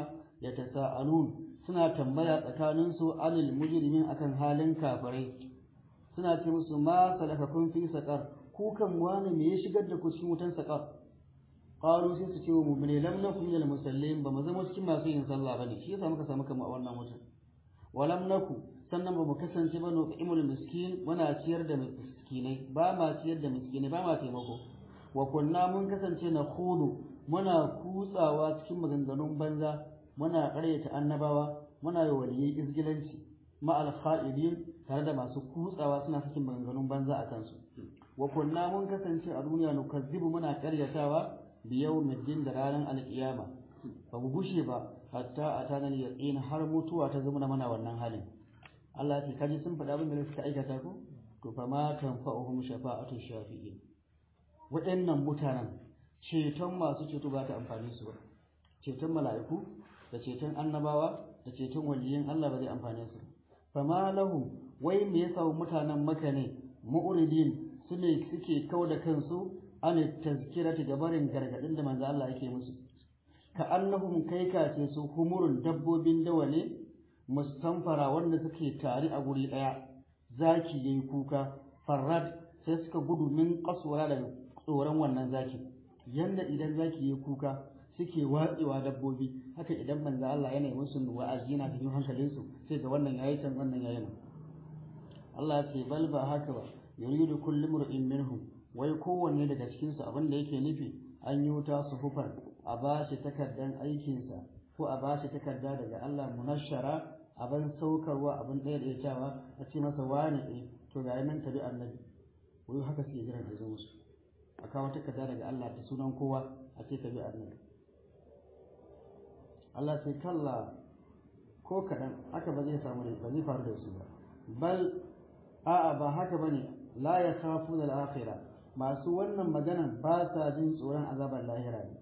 yatasaalun suna tambaya tsakanin su anil mujrimin akan halin kafirai suna ce musu ma salakakum fi saqar ku kan wani me ya shigar da ku cikin wutan saqar qalu sai su ce wa mu'mini lam nakum minal musallin ba mu zama cikin masu yin sallah bane shi yasa muka samu kama a wannan wutan walam naku sannan ba mu kasance ba nuqimul miskin muna ciyar da miskinai ba ma ciyar da miskinai ba ma taimako wa kunna mun kasance na khudu muna kutsawa cikin maganganun banza muna ƙaryata annabawa muna yi waliyai izgilanci ma al tare da masu kutsawa suna cikin maganganun banza a kansu wa kunna mun kasance a duniya nukazzibu muna ƙaryatawa biyawmiddin da ranar alƙiyama ba mu gushe ba hatta a tanar yaƙin har mutuwa ta zama mana wannan halin Allah ce kaji sun faɗa abin da suka aikata ko to fa ma tanfa'uhum shafa'atu shafi'in waɗannan mutanen ceton masu ceto ba ta amfani su ba ceton mala'iku da ceton annabawa da ceton waliyin Allah ba zai amfane su fa ma lahum wai me yasa mutanen maka ne mu'ridin su ne suke kau da kansu an tazkirati gabarin gargadin da manzo Allah yake musu ka annahum kai kace su humurun dabbobin dawa ne mustanfara wanda suke tare a guri daya zaki yayi kuka farrad sai suka gudu min kaswara daga tsoron wannan zaki yanda idan zaki yayi kuka suke watsewa dabbobi haka idan manzo Allah yana yi musu wa'azi yana cikin hankalin su sai ga wannan yayi can wannan yayi nan Allah ya ce bal ba haka ba yuridu kullu mar'in minhum wai kowanne daga cikin su abin da yake nufi an yi wuta su hufar a bashi takardan aikinsa ko a bashi takarda daga Allah munashara abin saukarwa abin ɗaya da cewa a ce masa wani ɗaya to ga nan tabi annabi wai haka suke jiran da zo musu a kawo takarda daga Allah da sunan kowa a ce tabi annabi Allah sai kalla ko kaɗan haka ba zai samu ba zai faru da su ba bal a'a ba haka bane la ya khafu da akhirah masu wannan maganan ba sa jin tsoron azabar lahira ne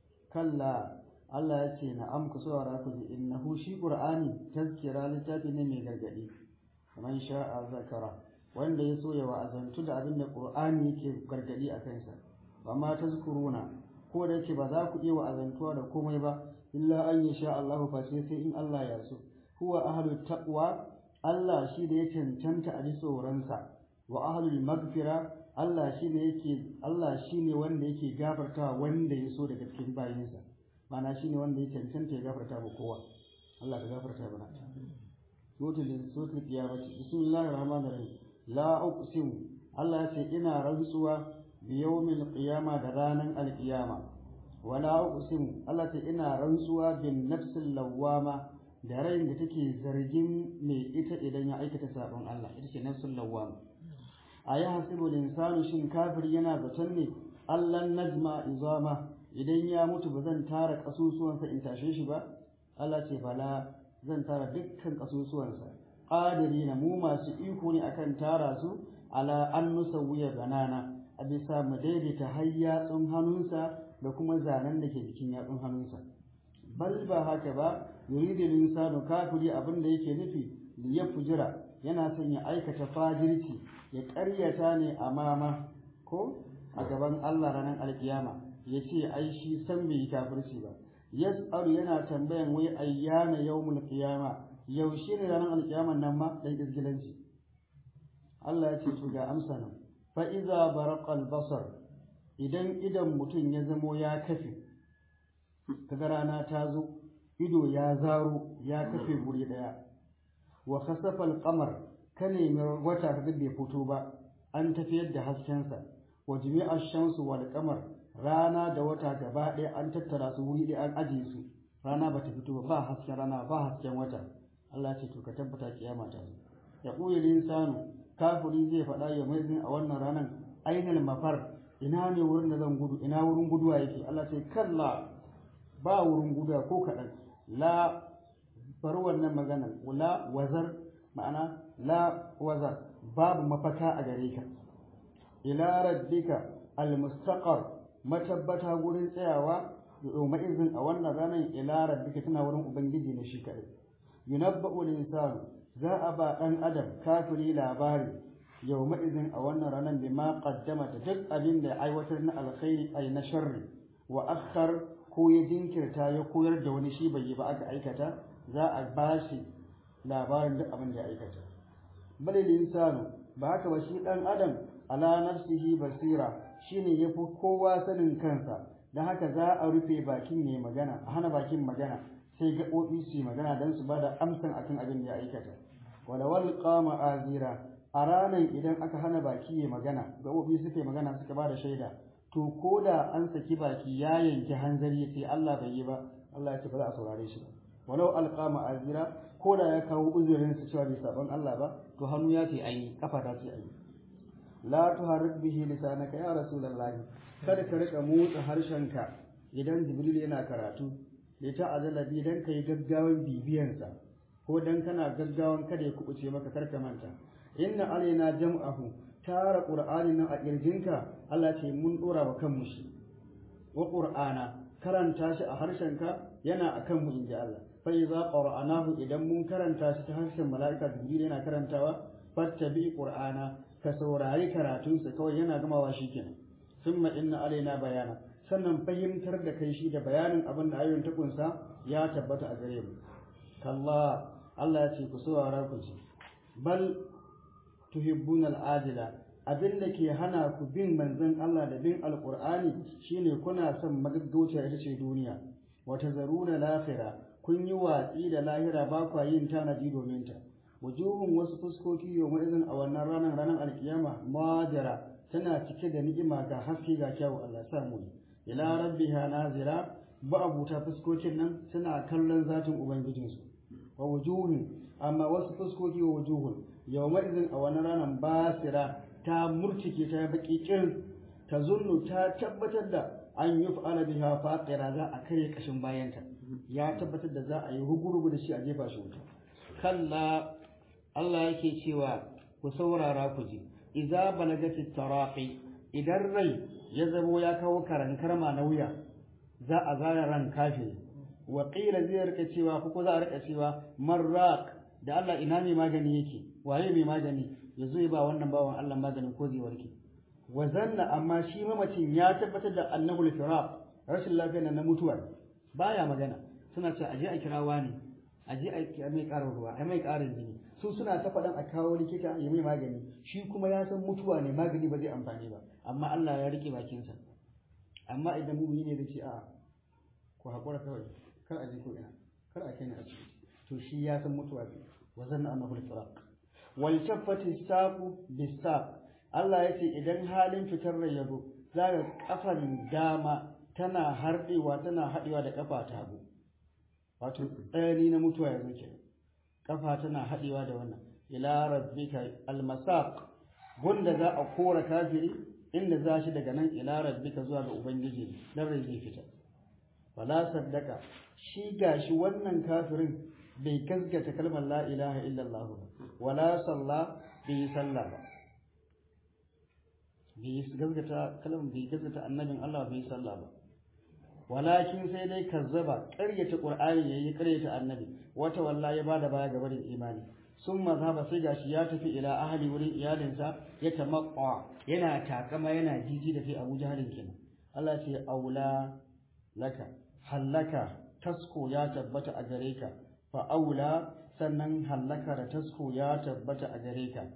kalla Allah ya ce na'am ku saurara ku ji innahu shi qur'ani tazkira littafi ne mai gargadi man sha'a zakara wanda ya so ya wa'azantu da abin da qur'ani yake gargadi a kansa amma tazkuruna ko da yake ba za ku iya wa'azantuwa da komai ba illa an yasha Allah fa sai sai in Allah ya so huwa ahlut taqwa Allah shi da ya cancanta a ji tsoronsa wa ahlul magfira Allah shi ne yake Allah shi ne wanda yake gafarta wanda ya so daga cikin bayinsa mana shi ne wanda ya cancanta ya gafarta ba kowa Allah ka gafarta mana sotul sotul kiyamati bismillahir rahmanir rahim la uqsim Allah ya ce ina rantsuwa bi yawmil qiyama da ranan alqiyama wala uqsim Allah ce ina rantsuwa bin nafsil lawwama da rayin da take zargin mai ita idan ya aikata sabon Allah ita ce nafsul lawwama a yi hasibu insanu shin kafir yana zaton ne allan najma izama idan ya mutu ba zan tara kasusuwansa in tashe shi ba Allah ce bala zan tara dukkan kasusuwansa qadiri na mu masu iko ne akan tara su ala an nusawwiya banana a bisa mu daidaita har yatsun hannunsa da kuma zanen da ke jikin yatsun hannunsa bal ba haka ba yuridul insanu kafiri abin da yake nufi liyafjira yana son ya aikata fajirci ya ƙaryata ne a mama ko a gaban Allah ranar alkiyama ya ce ai shi san bai yi kafirci ba yas'alu yana tambayan wai ayyana yawmul qiyama yaushe ne ranar alkiyaman nan ma dan izgilanci Allah ya ce to ga amsa nan fa iza baraqal basar idan idan mutum ya zamo ya kafe kaga rana ta zo ido ya zaro ya kafe guri daya wa khasafa al-qamar ka nemi wata ka bai fito ba an tafiyar da haskensa wa jami'a shamsu wal qamar rana da wata gaba ɗaya an tattara su wuri ɗaya an ajiye su rana bata fito ba ba hasken rana ba hasken wata Allah ce to ka tabbata kiyama ta zo ya ƙuyi linsanu kafiri zai faɗa ya mai a wannan ranar ainal mafar ina ne wurin da zan gudu ina wurin guduwa yake Allah ce kalla ba wurin guduwa ko kaɗan la bar wannan maganar la wazar ma'ana la wazar babu mafaka a gare ka ila rabbika almustaqar matabbata gurin tsayawa yawma izin a wannan ranar ila rabbika tana wurin ubangiji ne shi kadai yunabba'u al-insanu za a ba dan adam kafiri labari yawma izin a wannan ranar bima qaddama da duk abin da aiwatar na alkhairi ay na sharri wa akhar ko ya jinkirta ya koyar da wani shi bai yi ba aka aikata za a ba shi labarin duk abin da ya aikata bal insanu ba haka ba shi dan adam ala nafsihi basira shine yafi kowa sanin kansa dan haka za a rufe bakin ne magana a hana bakin magana sai gaɓoɓi su yi magana don su bada amsan akan abin da ya aikata walawal qama azira a ranar idan aka hana baki ya magana gaɓoɓi suka yi magana suka bada shaida to ko da an saki baki ya yanki hanzari ya ce Allah bai yi ba Allah ya ce ba za a saurare shi ba walau alqama azira ko da ya kawo uzurin su cewa bai saban Allah ba to hannu ya ce ayi kafa ta ce ayi la tuharrik bihi lisanaka ya rasulullahi kada ka rika motsa harshenka idan jibril yana karatu da ta azala bi dan kai gaggawan bibiyansa ko dan kana gaggawan kada ya kubuce maka karka manta inna alaina jam'ahu tara qur'ani nan a kirjinka Allah ce mun dora wa kanmu shi wa qur'ana karanta shi a harshenka yana akan mu inji Allah fa iza qara'anahu idan mun karanta shi ta harshen mala'ika jibril yana karantawa fattabi qur'ana ka saurari karatunsa kawai yana gamawa shikenan summa inna alaina bayana sannan fahimtar da kai shi da bayanin abin da ayoyin ta kunsa ya tabbata a gare mu kalla Allah ya ce ku saurara ku ji bal tuhibbuna al'ajila abin da ke hana ku bin manzon Allah da bin alqur'ani shine kuna son magaggauta ita ce duniya wata zaruna lahira kun yi watsi da lahira ba kwa yin tanadi domin ta wujuhun wasu fuskoki yau izin a wannan ranar ranar alkiyama majara tana cike da ni'ima ga haske ga kyawu Allah sa mu ila rabbiha nazira ba abuta fuskokin nan suna kallon zatin ubangijinsu wa wujuhun amma wasu fuskoki wa wujuhun yawma izin a wannan ranar basira ta murtike ta baki kirin ta zunnu ta tabbatar da an yi fa'ala biha faqira za a kai kashin bayanta ya tabbatar da za a yi hugurugu da shi a jefa shi wuta kalla Allah yake cewa ku saurara ku ji idza balagati taraqi idan rai ya zamo ya kawo karankarma na wuya za a zara ran kafiri wa qila zai rika cewa ko za a rika cewa marraq da Allah ina mai magani yake waye mai magani yazo ya ba wannan bawan Allah maganin ko zai warke wa zanna amma shi mamacin ya tabbatar da annahu al-firaq rashin lafiya na mutuwa baya magana suna cewa aje a kira wani aje a mai karin ruwa a mai karin jini su suna ta faɗan a kawo likita ya mai magani shi kuma ya san mutuwa ne magani ba zai amfani ba amma Allah ya rike bakinsa amma idan mumini ne zai ce a'a ku haƙura kawai kar a je ko ina kar a kai ni asibiti to shi ya san mutuwa ne wa zanna annahu al-firaq wal taffati saqu bis-saq Allah ya ce idan halin fitar rai yazo zaka kafan dama tana harɗewa tana haɗewa da kafa ta hagu wato tsayani na mutuwa yazo kenan kafa tana haɗewa da wannan ila rabbika almasaq gunda za a kora kafiri inda za shi daga nan ila rabbika zuwa ga ubangiji dan rai zai fita wala saddaka shi gashi wannan kafirin bai gaskata kalmar la ilaha illallah ba wala salla bai salla ba bai gaskata kalmar bai gaskata annabin Allah bai salla ba walakin sai dai kazzaba ƙaryata qur'ani yayi ƙaryata annabi wata walla ya bada baya ga barin imani sun mazhaba sai gashi ya tafi ila ahli wurin iyalinsa ya tamaqqa yana takama yana jiji da kai Abu Jahalin kenan Allah ce aula laka hallaka tasko ya tabbata a gare ka fa aula sannan hallaka da tasko ya tabbata a gare ka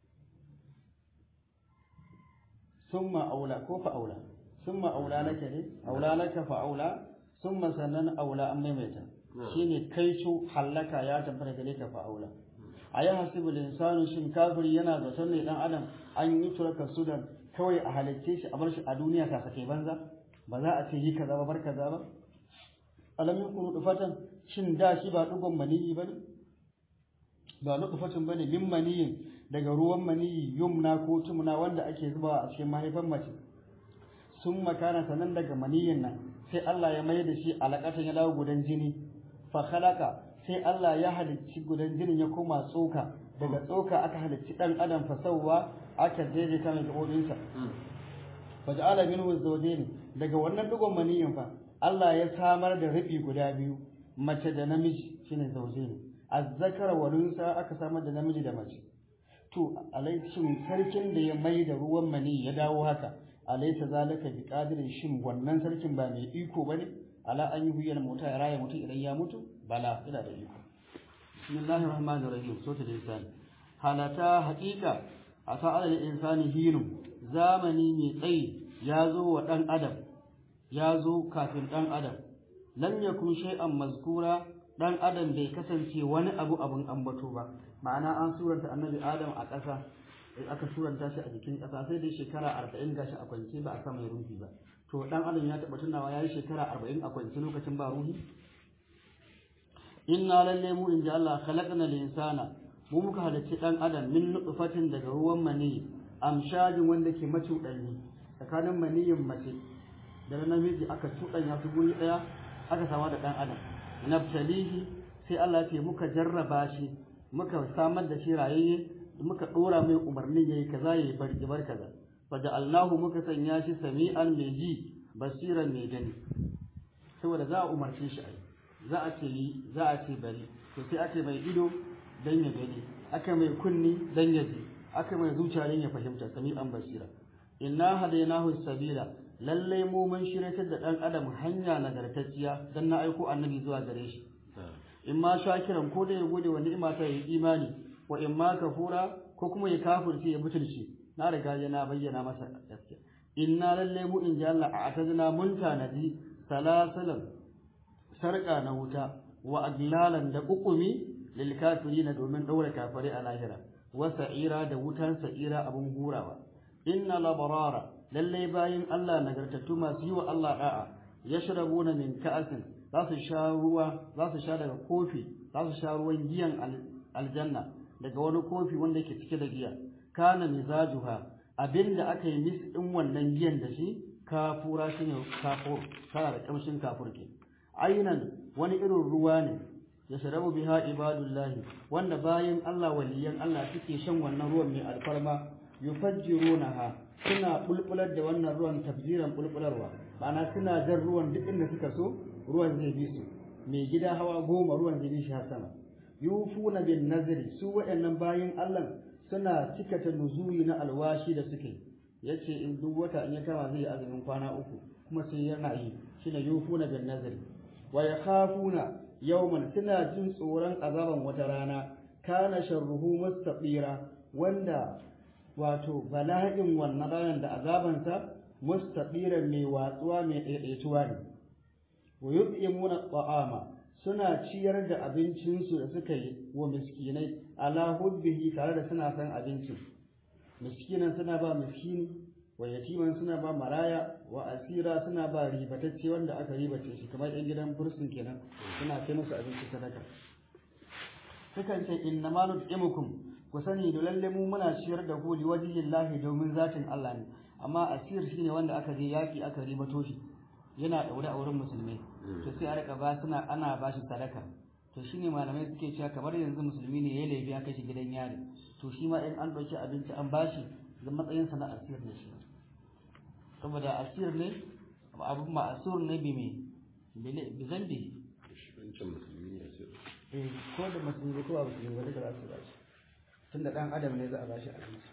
summa aula ko fa aula summa aula laka ne aula laka fa aula summa sannan aula an maimaita shine kai su hallaka ya tabbata gare ka fa aula ayi hasibu insanu shin kafiri yana zaton ne dan adam an yi turaka sudan kawai a halicce shi a bar shi a duniya ta sake banza ba za a ce yi kaza ba bar kaza ba alam yakunu dufatan shin da shi ba dugon maniyi bane ba nutfatan bane min maniyin daga ruwan maniyi yumna ko tumna wanda ake zubawa a cikin mahaifan mace sun makana sanan daga maniyin nan sai Allah ya mai da shi alaƙatan ya dawo gudan jini fa khalaqa sai Allah ya halicci gudan jinin ya koma tsoka daga tsoka aka halicci dan adam fa sawwa aka daidaita mai gabobinsa fa ja'ala minhu zawjayn daga wannan dugon maniyin fa Allah ya samar da rufi guda biyu mace da namiji shine zawjayn azzakara wa unsa aka samar da namiji da mace to alaishin sarkin da ya mai da ruwan mani ya dawo haka alaita zalika bi qadirin shin wannan sarkin ba mai iko bane ala an yuhyi al-mauta ya raya mutum idan ya mutu bala ina da iko bismillahir rahmanir rahim sota da insani halata haqiqa asa alal insani hinu zamani mai tsayi ya zo wa dan adam ya zo kafin dan adam lam yakun shay'an mazkura dan adam bai kasance wani abu abun ambato ba ma'ana an suranta annabi adam a ƙasa aka suranta shi a jikin ƙasa sai dai shekara arba'in gashi a kwance ba a sa mai ruhi ba to dan adam ya taɓa tunawa ya yi shekara arba'in a kwance lokacin ba ruhi inna lalle mu in ji Allah khalaqna insana mu muka halarci dan adam min nutfatin daga ruwan mani amshajin wanda ke macuɗanni tsakanin maniyin mace da namiji aka cuɗanya su guri ɗaya aka sama da dan adam nabtalihi sai Allah ce muka jarraba shi muka samar da shi rayayye muka dora mai umarnin yayi kaza yayi bar bar kaza faja'alnahu muka sanya shi sami'an mai ji basiran mai gani saboda za a umarce shi ai za a ce yi za a ce bari to sai aka mai ido dan ya gani aka mai kunni dan ya ji aka mai zuciya dan ya fahimta sami'an basira inna hadainahu sabila lallai mu mun shiryatar da dan adam hanya nagartacciya dan na aiko annabi zuwa gare shi in ma shakiran ko da ya gode wa ni'ima ta yi imani wa in ma kafura ko kuma ya kafirce ya butulce na riga ya na bayyana masa gaskiya inna lalle mu in ji Allah a atazna mun tanadi salasalan sarka na wuta wa aglalan da kukumi lil kafirina domin daura kafare a lahira wa sa'ira da wutan sa'ira abun hurawa inna labarara lalle bayin Allah nagartattu masu yi wa Allah da'a yashrabuna min ka'asin za su sha ruwa za su sha daga kofi za su sha ruwan giyan aljanna daga wani kofi wanda yake cike da giya kana mizajuha abinda aka yi mis din wannan giyan da shi kafura shine kafur tana da kamshin kafur ke ainan wani irin ruwa ne ya sharabu biha ibadullahi wanda bayan Allah waliyan Allah suke shan wannan ruwan mai alfarma yufajjirunaha suna bulbular da wannan ruwan tabjiran bulbularwa ma'ana suna jan ruwan duk inda suka so ruwan zai bi su mai gida hawa goma ruwan zai bi shi har sama yufuna bin nazri su waɗannan bayin Allah suna cikata nuzuri na alwashi da suke yace in duk wata in ya kama zai yi azumin kwana uku kuma sai yana yi shine yufuna bin nazri wa yakhafuna yawman suna jin tsoron azaban wata rana kana sharruhu mustaqira wanda wato bala'in wannan ranar da azabansa mustaqiran mai watsuwa mai daidaituwa ne wa yut'imuna ta'ama suna ciyar da abincinsu da suka yi wa miskinai ala hubbihi tare da suna san abincin miskinan suna ba miskini wa yatiman suna ba maraya wa asira suna ba ribatacce wanda aka ribace shi kamar yan gidan bursun kenan suna kai musu abinci sadaka sukan ce inna ma nut'imukum ku sani da lalle mu muna ciyar da ku liwajhillahi domin zatin Allah ne amma asir shine wanda aka je yaki aka ribato shi yana daure a wurin musulmi to sai a rika ba suna ana ba shi sadaka to shine malamai suke cewa kamar yanzu musulmi ne ya laifi aka shi gidan yari to shi ma in an ɗauki abinci an bashi da matsayin sa na asir ne shi saboda asir ne abun ma asir ne bi me bi zambi eh ko da musulmi ko ba musulmi wanda za su ba shi tunda dan adam ne za a ba shi abinci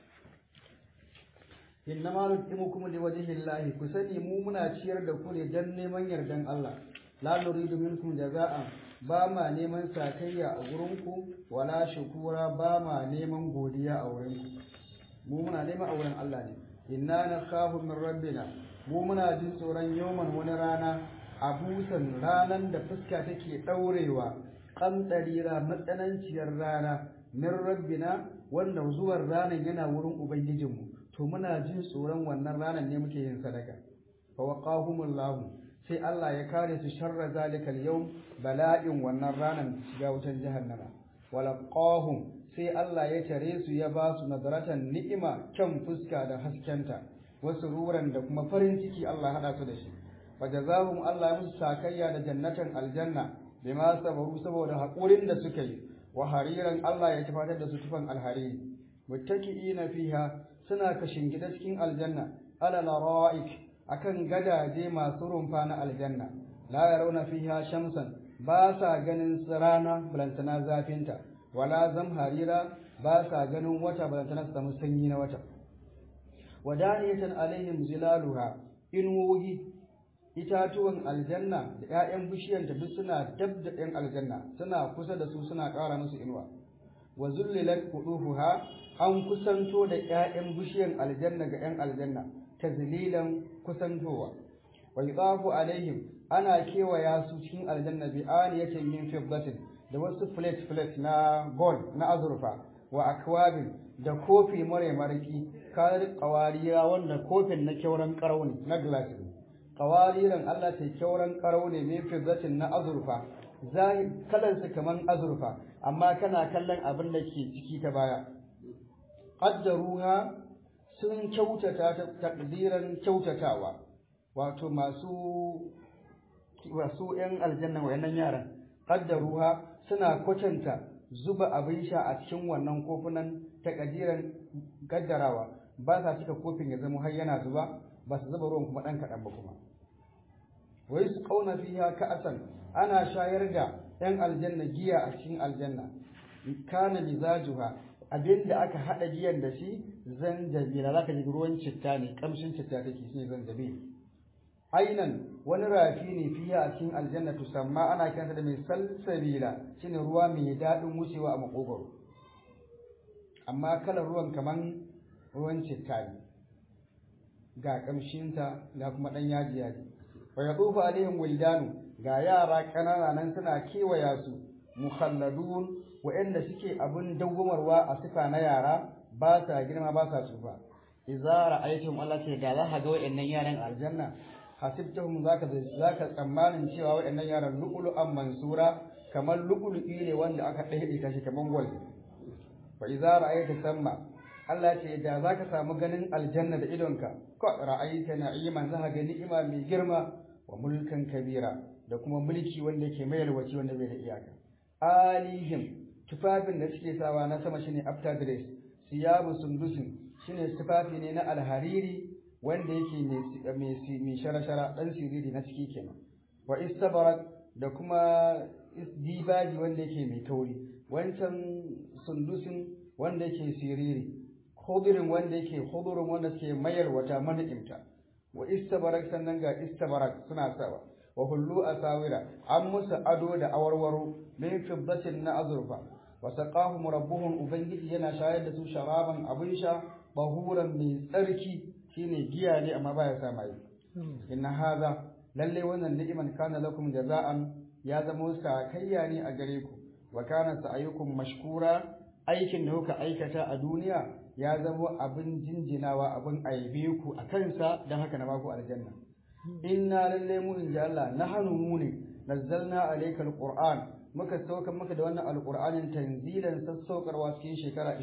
innama nutimukum liwajhillahi ku sani mu muna ciyar da ku ne dan neman yardan Allah la nuridu minkum jaza'an ba ma neman sakayya a gurin ku wala shukura ba ma neman godiya a wurin ku mu muna neman a wurin Allah ne inna nakhafu min rabbina mu muna jin tsoron yawman wani rana abusan ranan da fuska take daurewa kamdarira matsananciyar rana min rabbina wanda zuwan ranan yana wurin ubangijinmu to muna jin tsoron wannan ranar ne muke yin sadaka fa waqahumullahu sai Allah ya kare su sharra zalikal yawm bala'in wannan ranar shiga wutan jahannama walaqahum sai Allah ya tare su ya ba su nazaratan ni'ima kyan fuska da haskenta wasu ruran da kuma farin ciki Allah hada su da shi fa jazahum Allah ya musu sakayya da jannatan aljanna bima sabaru saboda hakurin da suka yi wa hariran Allah ya tafatar da su tufan alhariri muttaki'ina fiha suna kashin gida cikin aljanna ala lara'ik akan gadaje masu rumfa na aljanna la yarawna fiha shamsan ba sa ganin rana balantana zafinta wala zamharira ba sa ganin wata balantana su samu sanyi na wata wadaniyatan alaihim zilaluha inuwoyi itatuwan aljanna da 'ya'yan bishiyanta duk suna dab da 'yan aljanna suna kusa da su suna ƙara musu inuwa wa zullilat qudufuha an kusanto da 'ya'yan bishiyan aljanna ga 'yan aljanna tazlilan kusantowa wa yudafu alaihim ana kewaya su cikin aljanna bi aniyatin min fiddatin da wasu plate plate na gold na azurfa wa akwabin da kofi mare mariki kar qawariya wanda kofin na kyauran karau ne na glass ne qawariran Allah ta kyauran karau ne min fiddatin na azurfa zahir kalan su kaman azurfa amma kana kallon abin da ke ciki ta baya qaddaruha sun kyautata ta takdiran kyautatawa wato masu wasu ‘yan aljanna wayannan yaran ƙaddaruha suna kwatanta zuba abin sha a cikin wannan kofunan ta ƙadiran ƙaddarawa ba sa cika kofin ya zama har yana zuba ba su zuba ruwan kuma ɗan kaɗan ba kuma wai su ƙauna fiha ka'asan ana shayar da ‘yan aljanna giya a cikin aljanna kana mizajuha abinda aka haɗa giyan da shi zanjabila za ka ji ruwan citta ne ƙamshin citta take shi ne zanjabil ainan wani rafi ne fiye a cikin aljanna tusamma ana kiranta da mai salsabila shine ruwa mai daɗin wucewa a makogoro amma kalar ruwan kaman ruwan citta ne ga kamshinta ga kuma ɗan yaji yaji wa yatufu alaihim wildanu ga yara ƙanana nan suna kewaya su mukhalladun wa'anda suke abin dawwamarwa a sifa na yara ba sa girma ba sa tsufa idza ra'aytum Allah ce da za ka ga wa'annan yaran aljanna hasibtahum zaka zaka tsammanin cewa waɗannan yaran lu'lu'an mansura kamar lu'lu'i ne wanda aka dade shi kamar gwal fa idza ra'aita samma Allah ce da zaka samu ganin aljanna da idonka ko ra'aita na'iman zaka ga ni'ima mai girma wa mulkan kabira da kuma mulki wanda yake mai yalwaci wanda bai da iyaka alihim tufafin da suke sawa na sama shine after dress siyabu sundusin shine tufafi ne na alhariri wanda yake mai shara-shara ɗan siriri na ciki kenan wa istabarak da kuma dibaji wanda yake mai kauri wancan sundusin wanda yake siriri hudurin wanda yake hudurin wanda suke mayar wata mani'imta wa istabarak sannan ga istabarak suna sawa wa hullu asawira an musu ado da awarwaro min fiddatin na azurfa wa saqahum rabbuhum ubangiji yana shayar da su sharaban abin sha bahuran mai tsarki shine giya ne amma baya sa mai inna hadha lalle wannan ni'iman kana lakum jaza'an ya zama sakayya ne a gare ku wa kana sa'ayukum mashkura aikin da kuka aikata a duniya ya zama abin jinjinawa abin aibe ku a kansa don haka na baku aljanna inna lalle mu inji Allah nahnu mu ne nazzalna alaykal qur'an muka sauka maka da wannan alqur'anin tanzilan sassaukarwa cikin shekara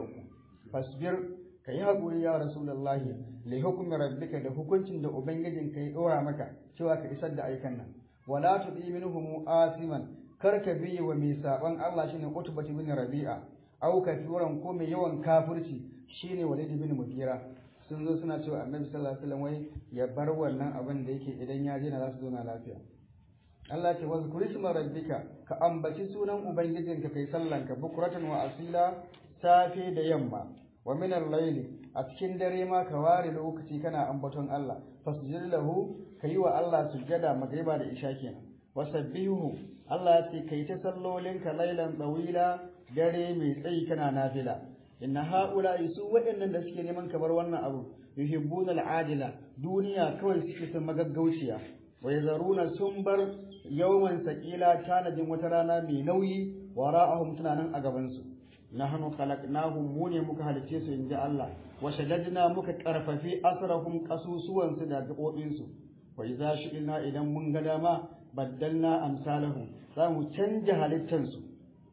23 fasbir ka yi haƙuri ya rasulullahi li hukumi rabbika da hukuncin da ubangijin ka ya ɗora maka cewa ka isar da aikan nan wala tudi minhum asiman kar ka biye wa mai saban Allah shine utbati bin rabi'a au kafiran ko mai yawan kafirci shine walid bin mugira sun zo suna cewa annabi sallallahu alaihi wasallam wai ya bar wannan abin da yake idan ya je na za su zauna lafiya Allah ce wa zkuri isma rabbika ka ambaci sunan ubangijinka kai sallanka bukratan wa asila safe da yamma wa min al-layli a cikin dare ma ka ware lokaci kana ambaton Allah fasjud lahu kayi wa Allah sujjada magriba da isha kenan wasabbihu Allah ya ce kai ta sallolin ka laylan tawila dare mai tsayi kana nafila inna haula su waɗannan da suke neman kamar wannan abu yuhibbuna al-ajila duniya kawai suke son magaggauciya wa yazaruna sun bar yawman sakila tanadin wata rana mai nauyi wara'ahum tunanan a gaban su nahnu khalaqnahum mu ne muka halice su inji Allah wa shaddadna muka karfafi asrahum qasusuwan su da gabobin su wa idza shi'na idan mun ga dama baddalna amsalahum za mu canja halittan su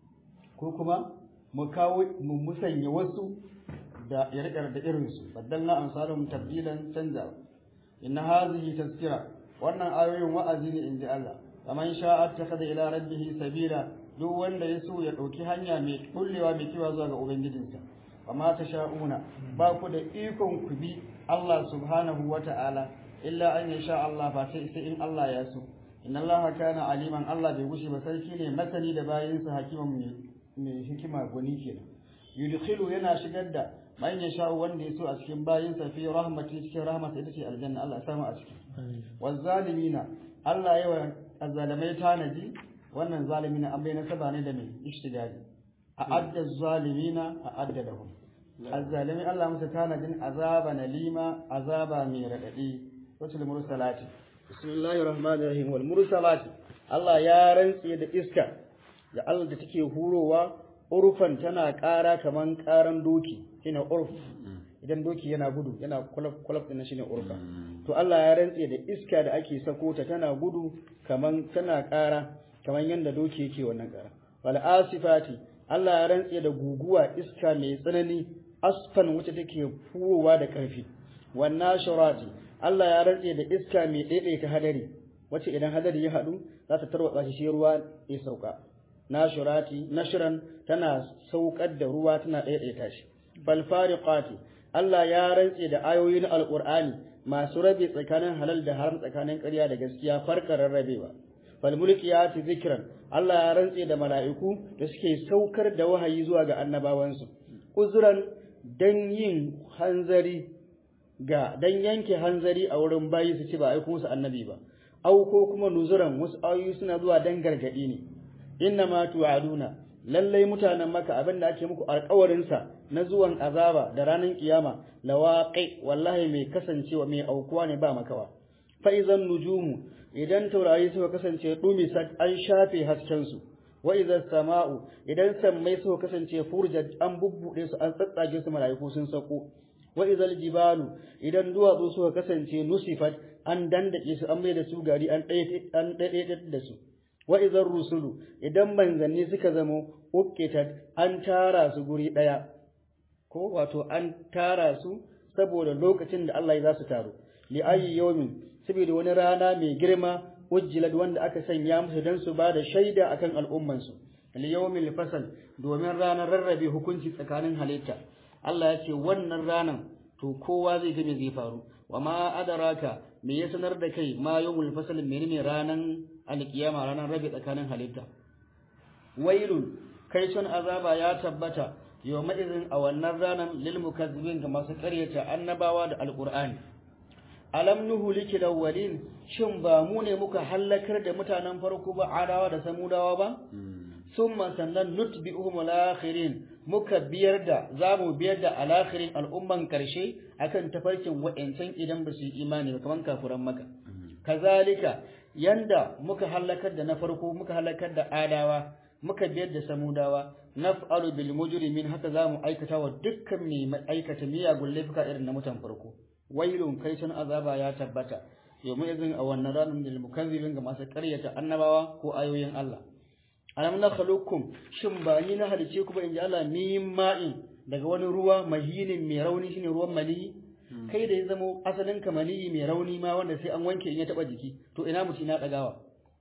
ko kuma mu kawo mu musanya wasu da yarkar da irin su baddalna amsalahum tabdilan canja inna hadhihi tazkira wannan ayoyin wa'azi ne inji Allah faman sha'a attakhadha ila rabbihi sabila duk wanda ya so ya ɗauki hanya mai kullewa mai kiwa zuwa ga ubangijinsa amma ta sha'una ba ku da ikon ku bi Allah subhanahu wa ta'ala illa an ya sha Allah ba sai sai in Allah ya so inna Allah kana aliman Allah bai gushe ba sarki ne masani da bayinsa hakiman mai hikima gwani kenan yudkhilu yana shigar da man yasha wanda yaso a cikin bayinsa fi rahmati cikin rahmata ita ce aljanna Allah ya samu a ciki wazzalimina Allah yawa azzalimai tanaji wannan zalimina an bai nasaba ne da mai ishtigali a adda zalimina a adda lahum azzalimai Allah musu tanajin azaba nalima azaba mai radadi wasul mursalati bismillahir rahmanir rahim wal mursalati Allah ya rantse da iska da Allah da take hurowa urfan tana ƙara kaman ƙaran doki shine urf idan doki yana gudu yana kulaf kulaf din shine urfa to Allah ya rantse da iska da ake sako ta tana gudu kaman tana ƙara kaman yanda doki yake wannan ƙara wal asifati Allah ya rantse da guguwa iska mai tsanani asfan wacce take furowa da ƙarfi wan nashurati Allah ya rantse da iska mai daidaita hadari wacce idan hadari ya haɗu za ta tarwatsa shi ruwa ya sauka nashurati nashran tana saukar da ruwa tana daidaita shi fal fariqati Allah ya rantse da ayoyin alqur'ani masu rabe tsakanin halal da haram tsakanin ƙarya da gaskiya farkar rarrabewa fal mulkiyati zikran Allah ya rantse da mala'iku da suke saukar da wahayi zuwa ga annabawansu uzran dan yin hanzari ga dan yanke hanzari a wurin bayi su ci ba aiko musu annabi ba au ko kuma nuzuran wasu ayoyi suna zuwa dan gargadi ne inna ma tu'aduna lallai mutanen maka abin da ake muku alƙawarin sa na zuwan azaba da ranar kiyama lawaqi wallahi mai kasancewa mai aukuwa ne ba makawa fa idan nujumu idan taurari suka kasance dumi an shafe hasken su wa idan sama'u idan sammai suka kasance furjat an bubbude su an tsatsage su malaiku sun sako wa idan jibalu idan duwatsu suka kasance nusifat an dandake su an mai da su gari an ɗaiɗaiɗar da su wa idan rusulu idan manzanni suka zamo ukkitat an tara su guri ɗaya ko wato an tara su saboda lokacin da Allah ya za su taru li ayi yawmin saboda wani rana mai girma ujjilat wanda aka sanya musu dan su ba da shaida akan al'umman su li yawmil fasal domin ranar rarrabe hukunci tsakanin halitta Allah ya ce wannan ranan to kowa zai ga me zai faru wa ma adaraka me ya sanar da kai ma yawmul fasal menene ranan alkiyama ranan rabe tsakanin halitta wailun kai son azaba ya tabbata yawma idin a wannan ranan lil mukazzibin ga masu ƙaryata annabawa da alqur'ani alam nuhliki lawwalin shin ba mu ne muka halakar da mutanen farko ba adawa da samudawa ba summa sannan nutbi'uhum al-akhirin muka biyar da zamu biyar da al-akhirin al'umman karshe akan tafarkin wa'ancan idan ba su yi imani ba kaman kafuran maka kazalika yanda muka halakar da na farko muka halakar da adawa muka biyar da samudawa naf'alu bil mujrimin haka zamu aikata wa dukkan mai aikata miyagun laifuka irin na mutan farko wailun kai sun azaba ya tabbata yawmu izin a wannan ranar da mukazzibin ga masu ƙaryata annabawa ko ayoyin Allah alam nakhluqukum shin ba ni na halice ku ba inji Allah min ma'in daga wani ruwa mahinin mai rauni shine ruwan mani kai da ya zama asalin ka mani mai rauni ma wanda sai an wanke in ya taba jiki to ina mutum na dagawa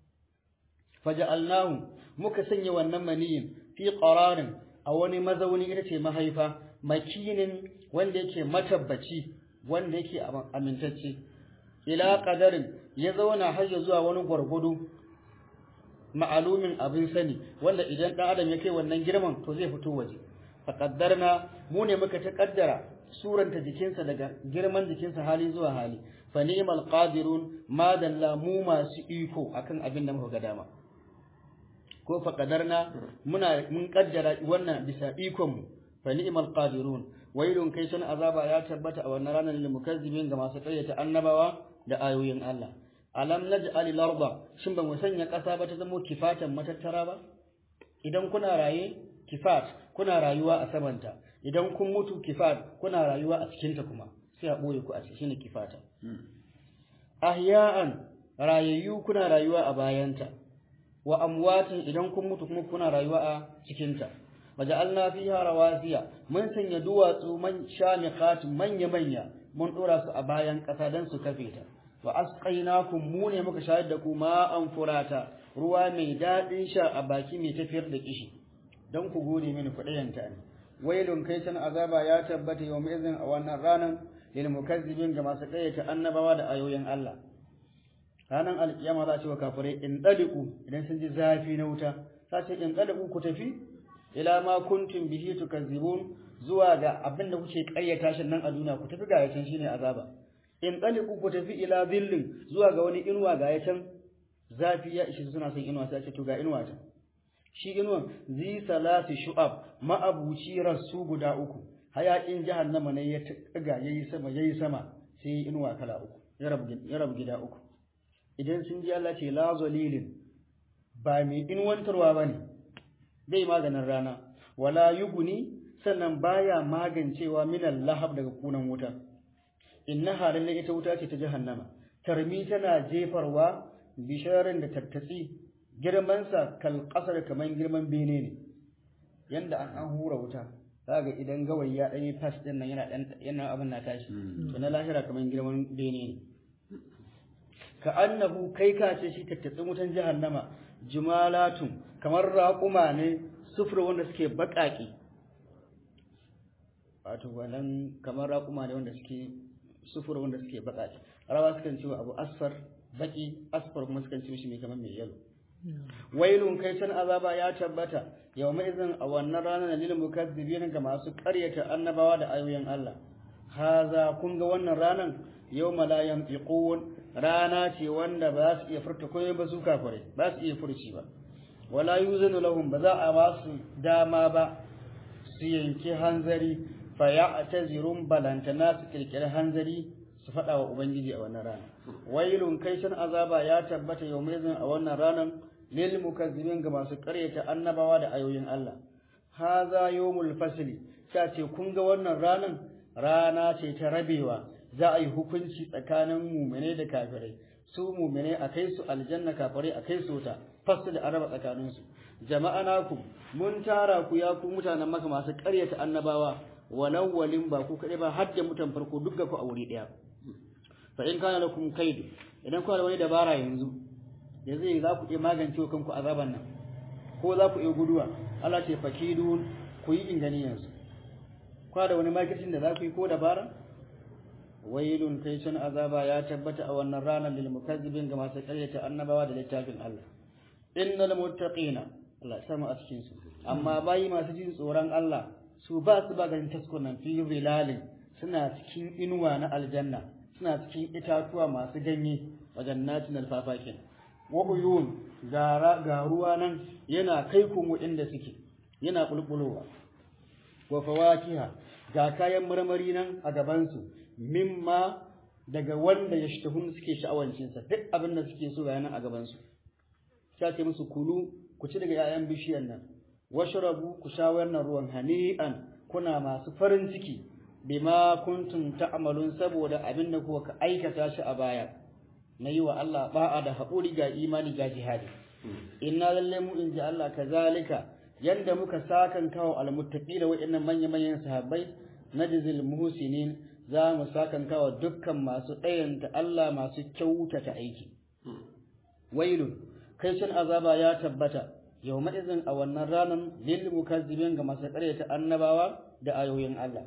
faja'alnahu muka sanya wannan maniyin fi qararin a wani mazauni ita ce mahaifa makinin wanda yake matabbaci wanda yake amintacce ila qadarin ya zauna har ya zuwa wani gwargwado ma'alumin abin sani wanda idan dan adam ya kai wannan girman to zai fito waje faqaddarna mu ne muka ta kaddara suranta jikinsa daga girman jikinsa hali zuwa hali fa ni'mal qadirun ma dalla mu masu iko akan abin da muka ga dama ko faqadarna muna mun kaddara wannan bisa ikon mu fa ni'mal qadirun wailun kai sun azaba ya tabbata a wannan ranar lil mukazzibin ga masu kayyata annabawa da ayoyin Allah alam naj'al al-arda shin ba mu sanya ƙasa ba ta zama kifatan matattara ba idan kuna raye kifat kuna rayuwa a samanta idan kun mutu kifat kuna rayuwa a cikin ta kuma sai a boye ku a cikin shine kifata ahya'an rayayyu kuna rayuwa a bayanta wa amwatin idan kun mutu kuma kuna rayuwa a cikin ta waja'alna fiha rawasiya mun sanya duwatsu man shamiqat manya manya mun dora su a bayan ƙasa dan su kafe ta wa asqainakum mu ne muka shayar da ku ma'an furata ruwa mai dadin sha a baki mai tafiyar da kishi dan ku gode mini kudayanta ne wailun kai san azaba ya tabbata yau mai izin a wannan ranan lil mukazzibin ga masu kayyata annabawa da ayoyin Allah ranan alkiyama za a ce wa kafirai in daliku idan sun ji zafi na wuta za ce in daliku ku tafi ila ma kuntum bihi tukazzibun zuwa ga abin da kuke ƙaryata shi nan a duniya ku tafi ga yacan shine azaba in taliqu ku tafi ila dhillin zuwa ga wani inuwa ga yacan zafi ya ishi suna son inuwa sai ce to ga inuwa ta shi inuwan zi salati shu'ab ma'abuci rasu guda uku hayakin jahannama ne ya tuga yayi sama yayi sama sai inuwa kala uku ya rabu gida uku idan sun ji Allah ce la zalilin ba mai inuwantarwa bane bai maganin rana wala yuguni sannan baya magancewa minal lahab daga kunan wuta innaha lalle ita wuta ce ta jahannama tarmi tana jefarwa bisharin da tattatsi girmansa kal kasar kaman girman bene ne yanda an an hura wuta kaga idan gawayi ya dan yi pass din nan yana dan yana abin na tashi to na lahira kaman girman bene ne ka annahu kai ka ce shi tattatsin wutan jahannama jumalatun kamar raƙuma ne sufur wanda suke baƙaƙe wato wannan kamar raƙuma ne wanda suke sufur wanda suke baƙaƙe rawa sukan ce abu asfar baki asfar kuma sukan ce shi mai kamar mai yalo wailun kai can azaba ya tabbata yau mai izin a wannan ranar lil mukazzibin ga masu ƙaryata annabawa da ayoyin Allah haza kun ga wannan ranar yau la yantiqun rana ce wanda ba su iya furta komai ba su kafare ba su iya furci ba wala yuzanu lahum ba za a ba su dama ba su yanki hanzari fa ya'tazirun balantana su kirkiri hanzari su faɗa wa ubangiji a wannan rana wailun kai shan azaba ya tabbata yau mai a wannan ranar lil mukazzibin ga masu ƙaryata annabawa da ayoyin Allah haza yawmul fasli ta ce kun ga wannan ranar rana ce ta rabewa za a yi hukunci tsakanin mumine da kafirai su mumine a kai su aljanna kafirai a kai su wuta fasu da araba tsakaninsu jama'a naku mun tara ku ya ku mutanen maka masu ƙaryata annabawa walau walin ba ku kaɗai ba har da mutan farko duk ga ku a wuri ɗaya fa in kana lakum kaidu idan kuna da wani dabara yanzu da zai za ku iya magance kanku azaban nan ko za ku iya guduwa Allah ce fakidun ku yi inganiyansu kuna da wani makircin da za ku yi ko dabara wailun kai can azaba ya tabbata a wannan ranar lil mukazzibin ga masu karyata annabawa da littafin Allah innal muttaqina Allah ya samu a cikin su amma bayi masu jin tsoron Allah su ba su ba ganin taskunan fi zilalin suna cikin inuwa na aljanna suna cikin itatuwa masu ganye wajen natin alfafakin wa uyun ga ruwa nan yana kai kuma inda suke yana bulbulowa wa fawakiha ga kayan marmari nan a gabansu mimma daga wanda ya shtahun suke sha'awancinsa duk abin da suke so ga nan a gabansu ta ce musu kulu ku ci daga 'ya'yan bishiyar nan washrabu ku sha wannan ruwan hani'an kuna masu farin ciki bima kuntum ta'malun saboda abin da kuka aikata shi a baya na yi wa Allah ba'a da haƙuri ga imani ga jihadi inna lalle mu in ji Allah kazalika yanda muka sakan kawo almuttaqina wa'annan manya-manyan sahabbai najzil muhsinin za mu sakan kawo dukkan masu ɗayanta Allah masu kyautata aiki wailun kai shin azaba ya tabbata yau izin a wannan ranar lil mukazzibin ga masu ƙaryata annabawa da ayoyin Allah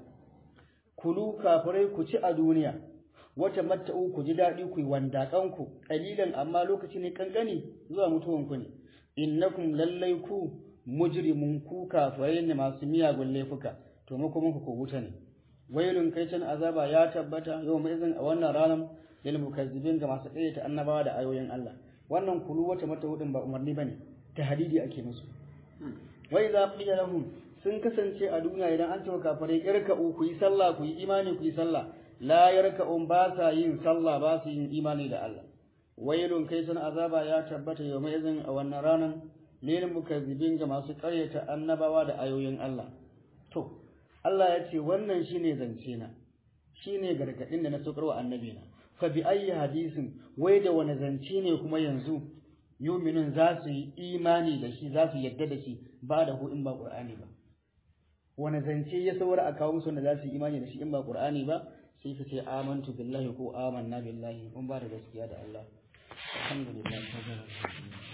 kulu kafirai ku ci a duniya wata matta'u ku ji daɗi ku yi wandaƙanku ƙalilan amma lokaci ne kankani zuwa mutuwanku ne innakum lallai ku mujrimun ku kafirai ne masu miyagun laifuka to mu kuma ku wuta ne wailun kai can azaba ya tabbata yau mai izin a wannan ranar lil mukazzibin ga masu ƙaryata annabawa da ayoyin Allah wannan kulu wata matta'u din ba umarni bane tahdidi ake musu wai za qila lahum sun kasance a duniya idan an ce wa kafirai irka'u ku yi sallah ku yi imani ku yi sallah la yarka'un ba sa yin sallah ba su yin imani da Allah wailun kai sun azaba ya tabbata yau mai izin a wannan ranar lil mukazzibin ga masu ƙaryata annabawa da ayoyin Allah to Allah ya ce wannan shine zance na shine gargadin da na saukar wa annabi na fa bi ayyi hadisin wai da wani zance ne kuma yanzu yuminun za su yi imani da shi za su yadda da shi ba da hu in ba qur'ani ba wani zance ya saura a kawo musu wanda za su yi imani da shi in ba qur'ani ba sai ka ce amantu billahi ko amanna billahi mun ba da gaskiya da Allah alhamdulillah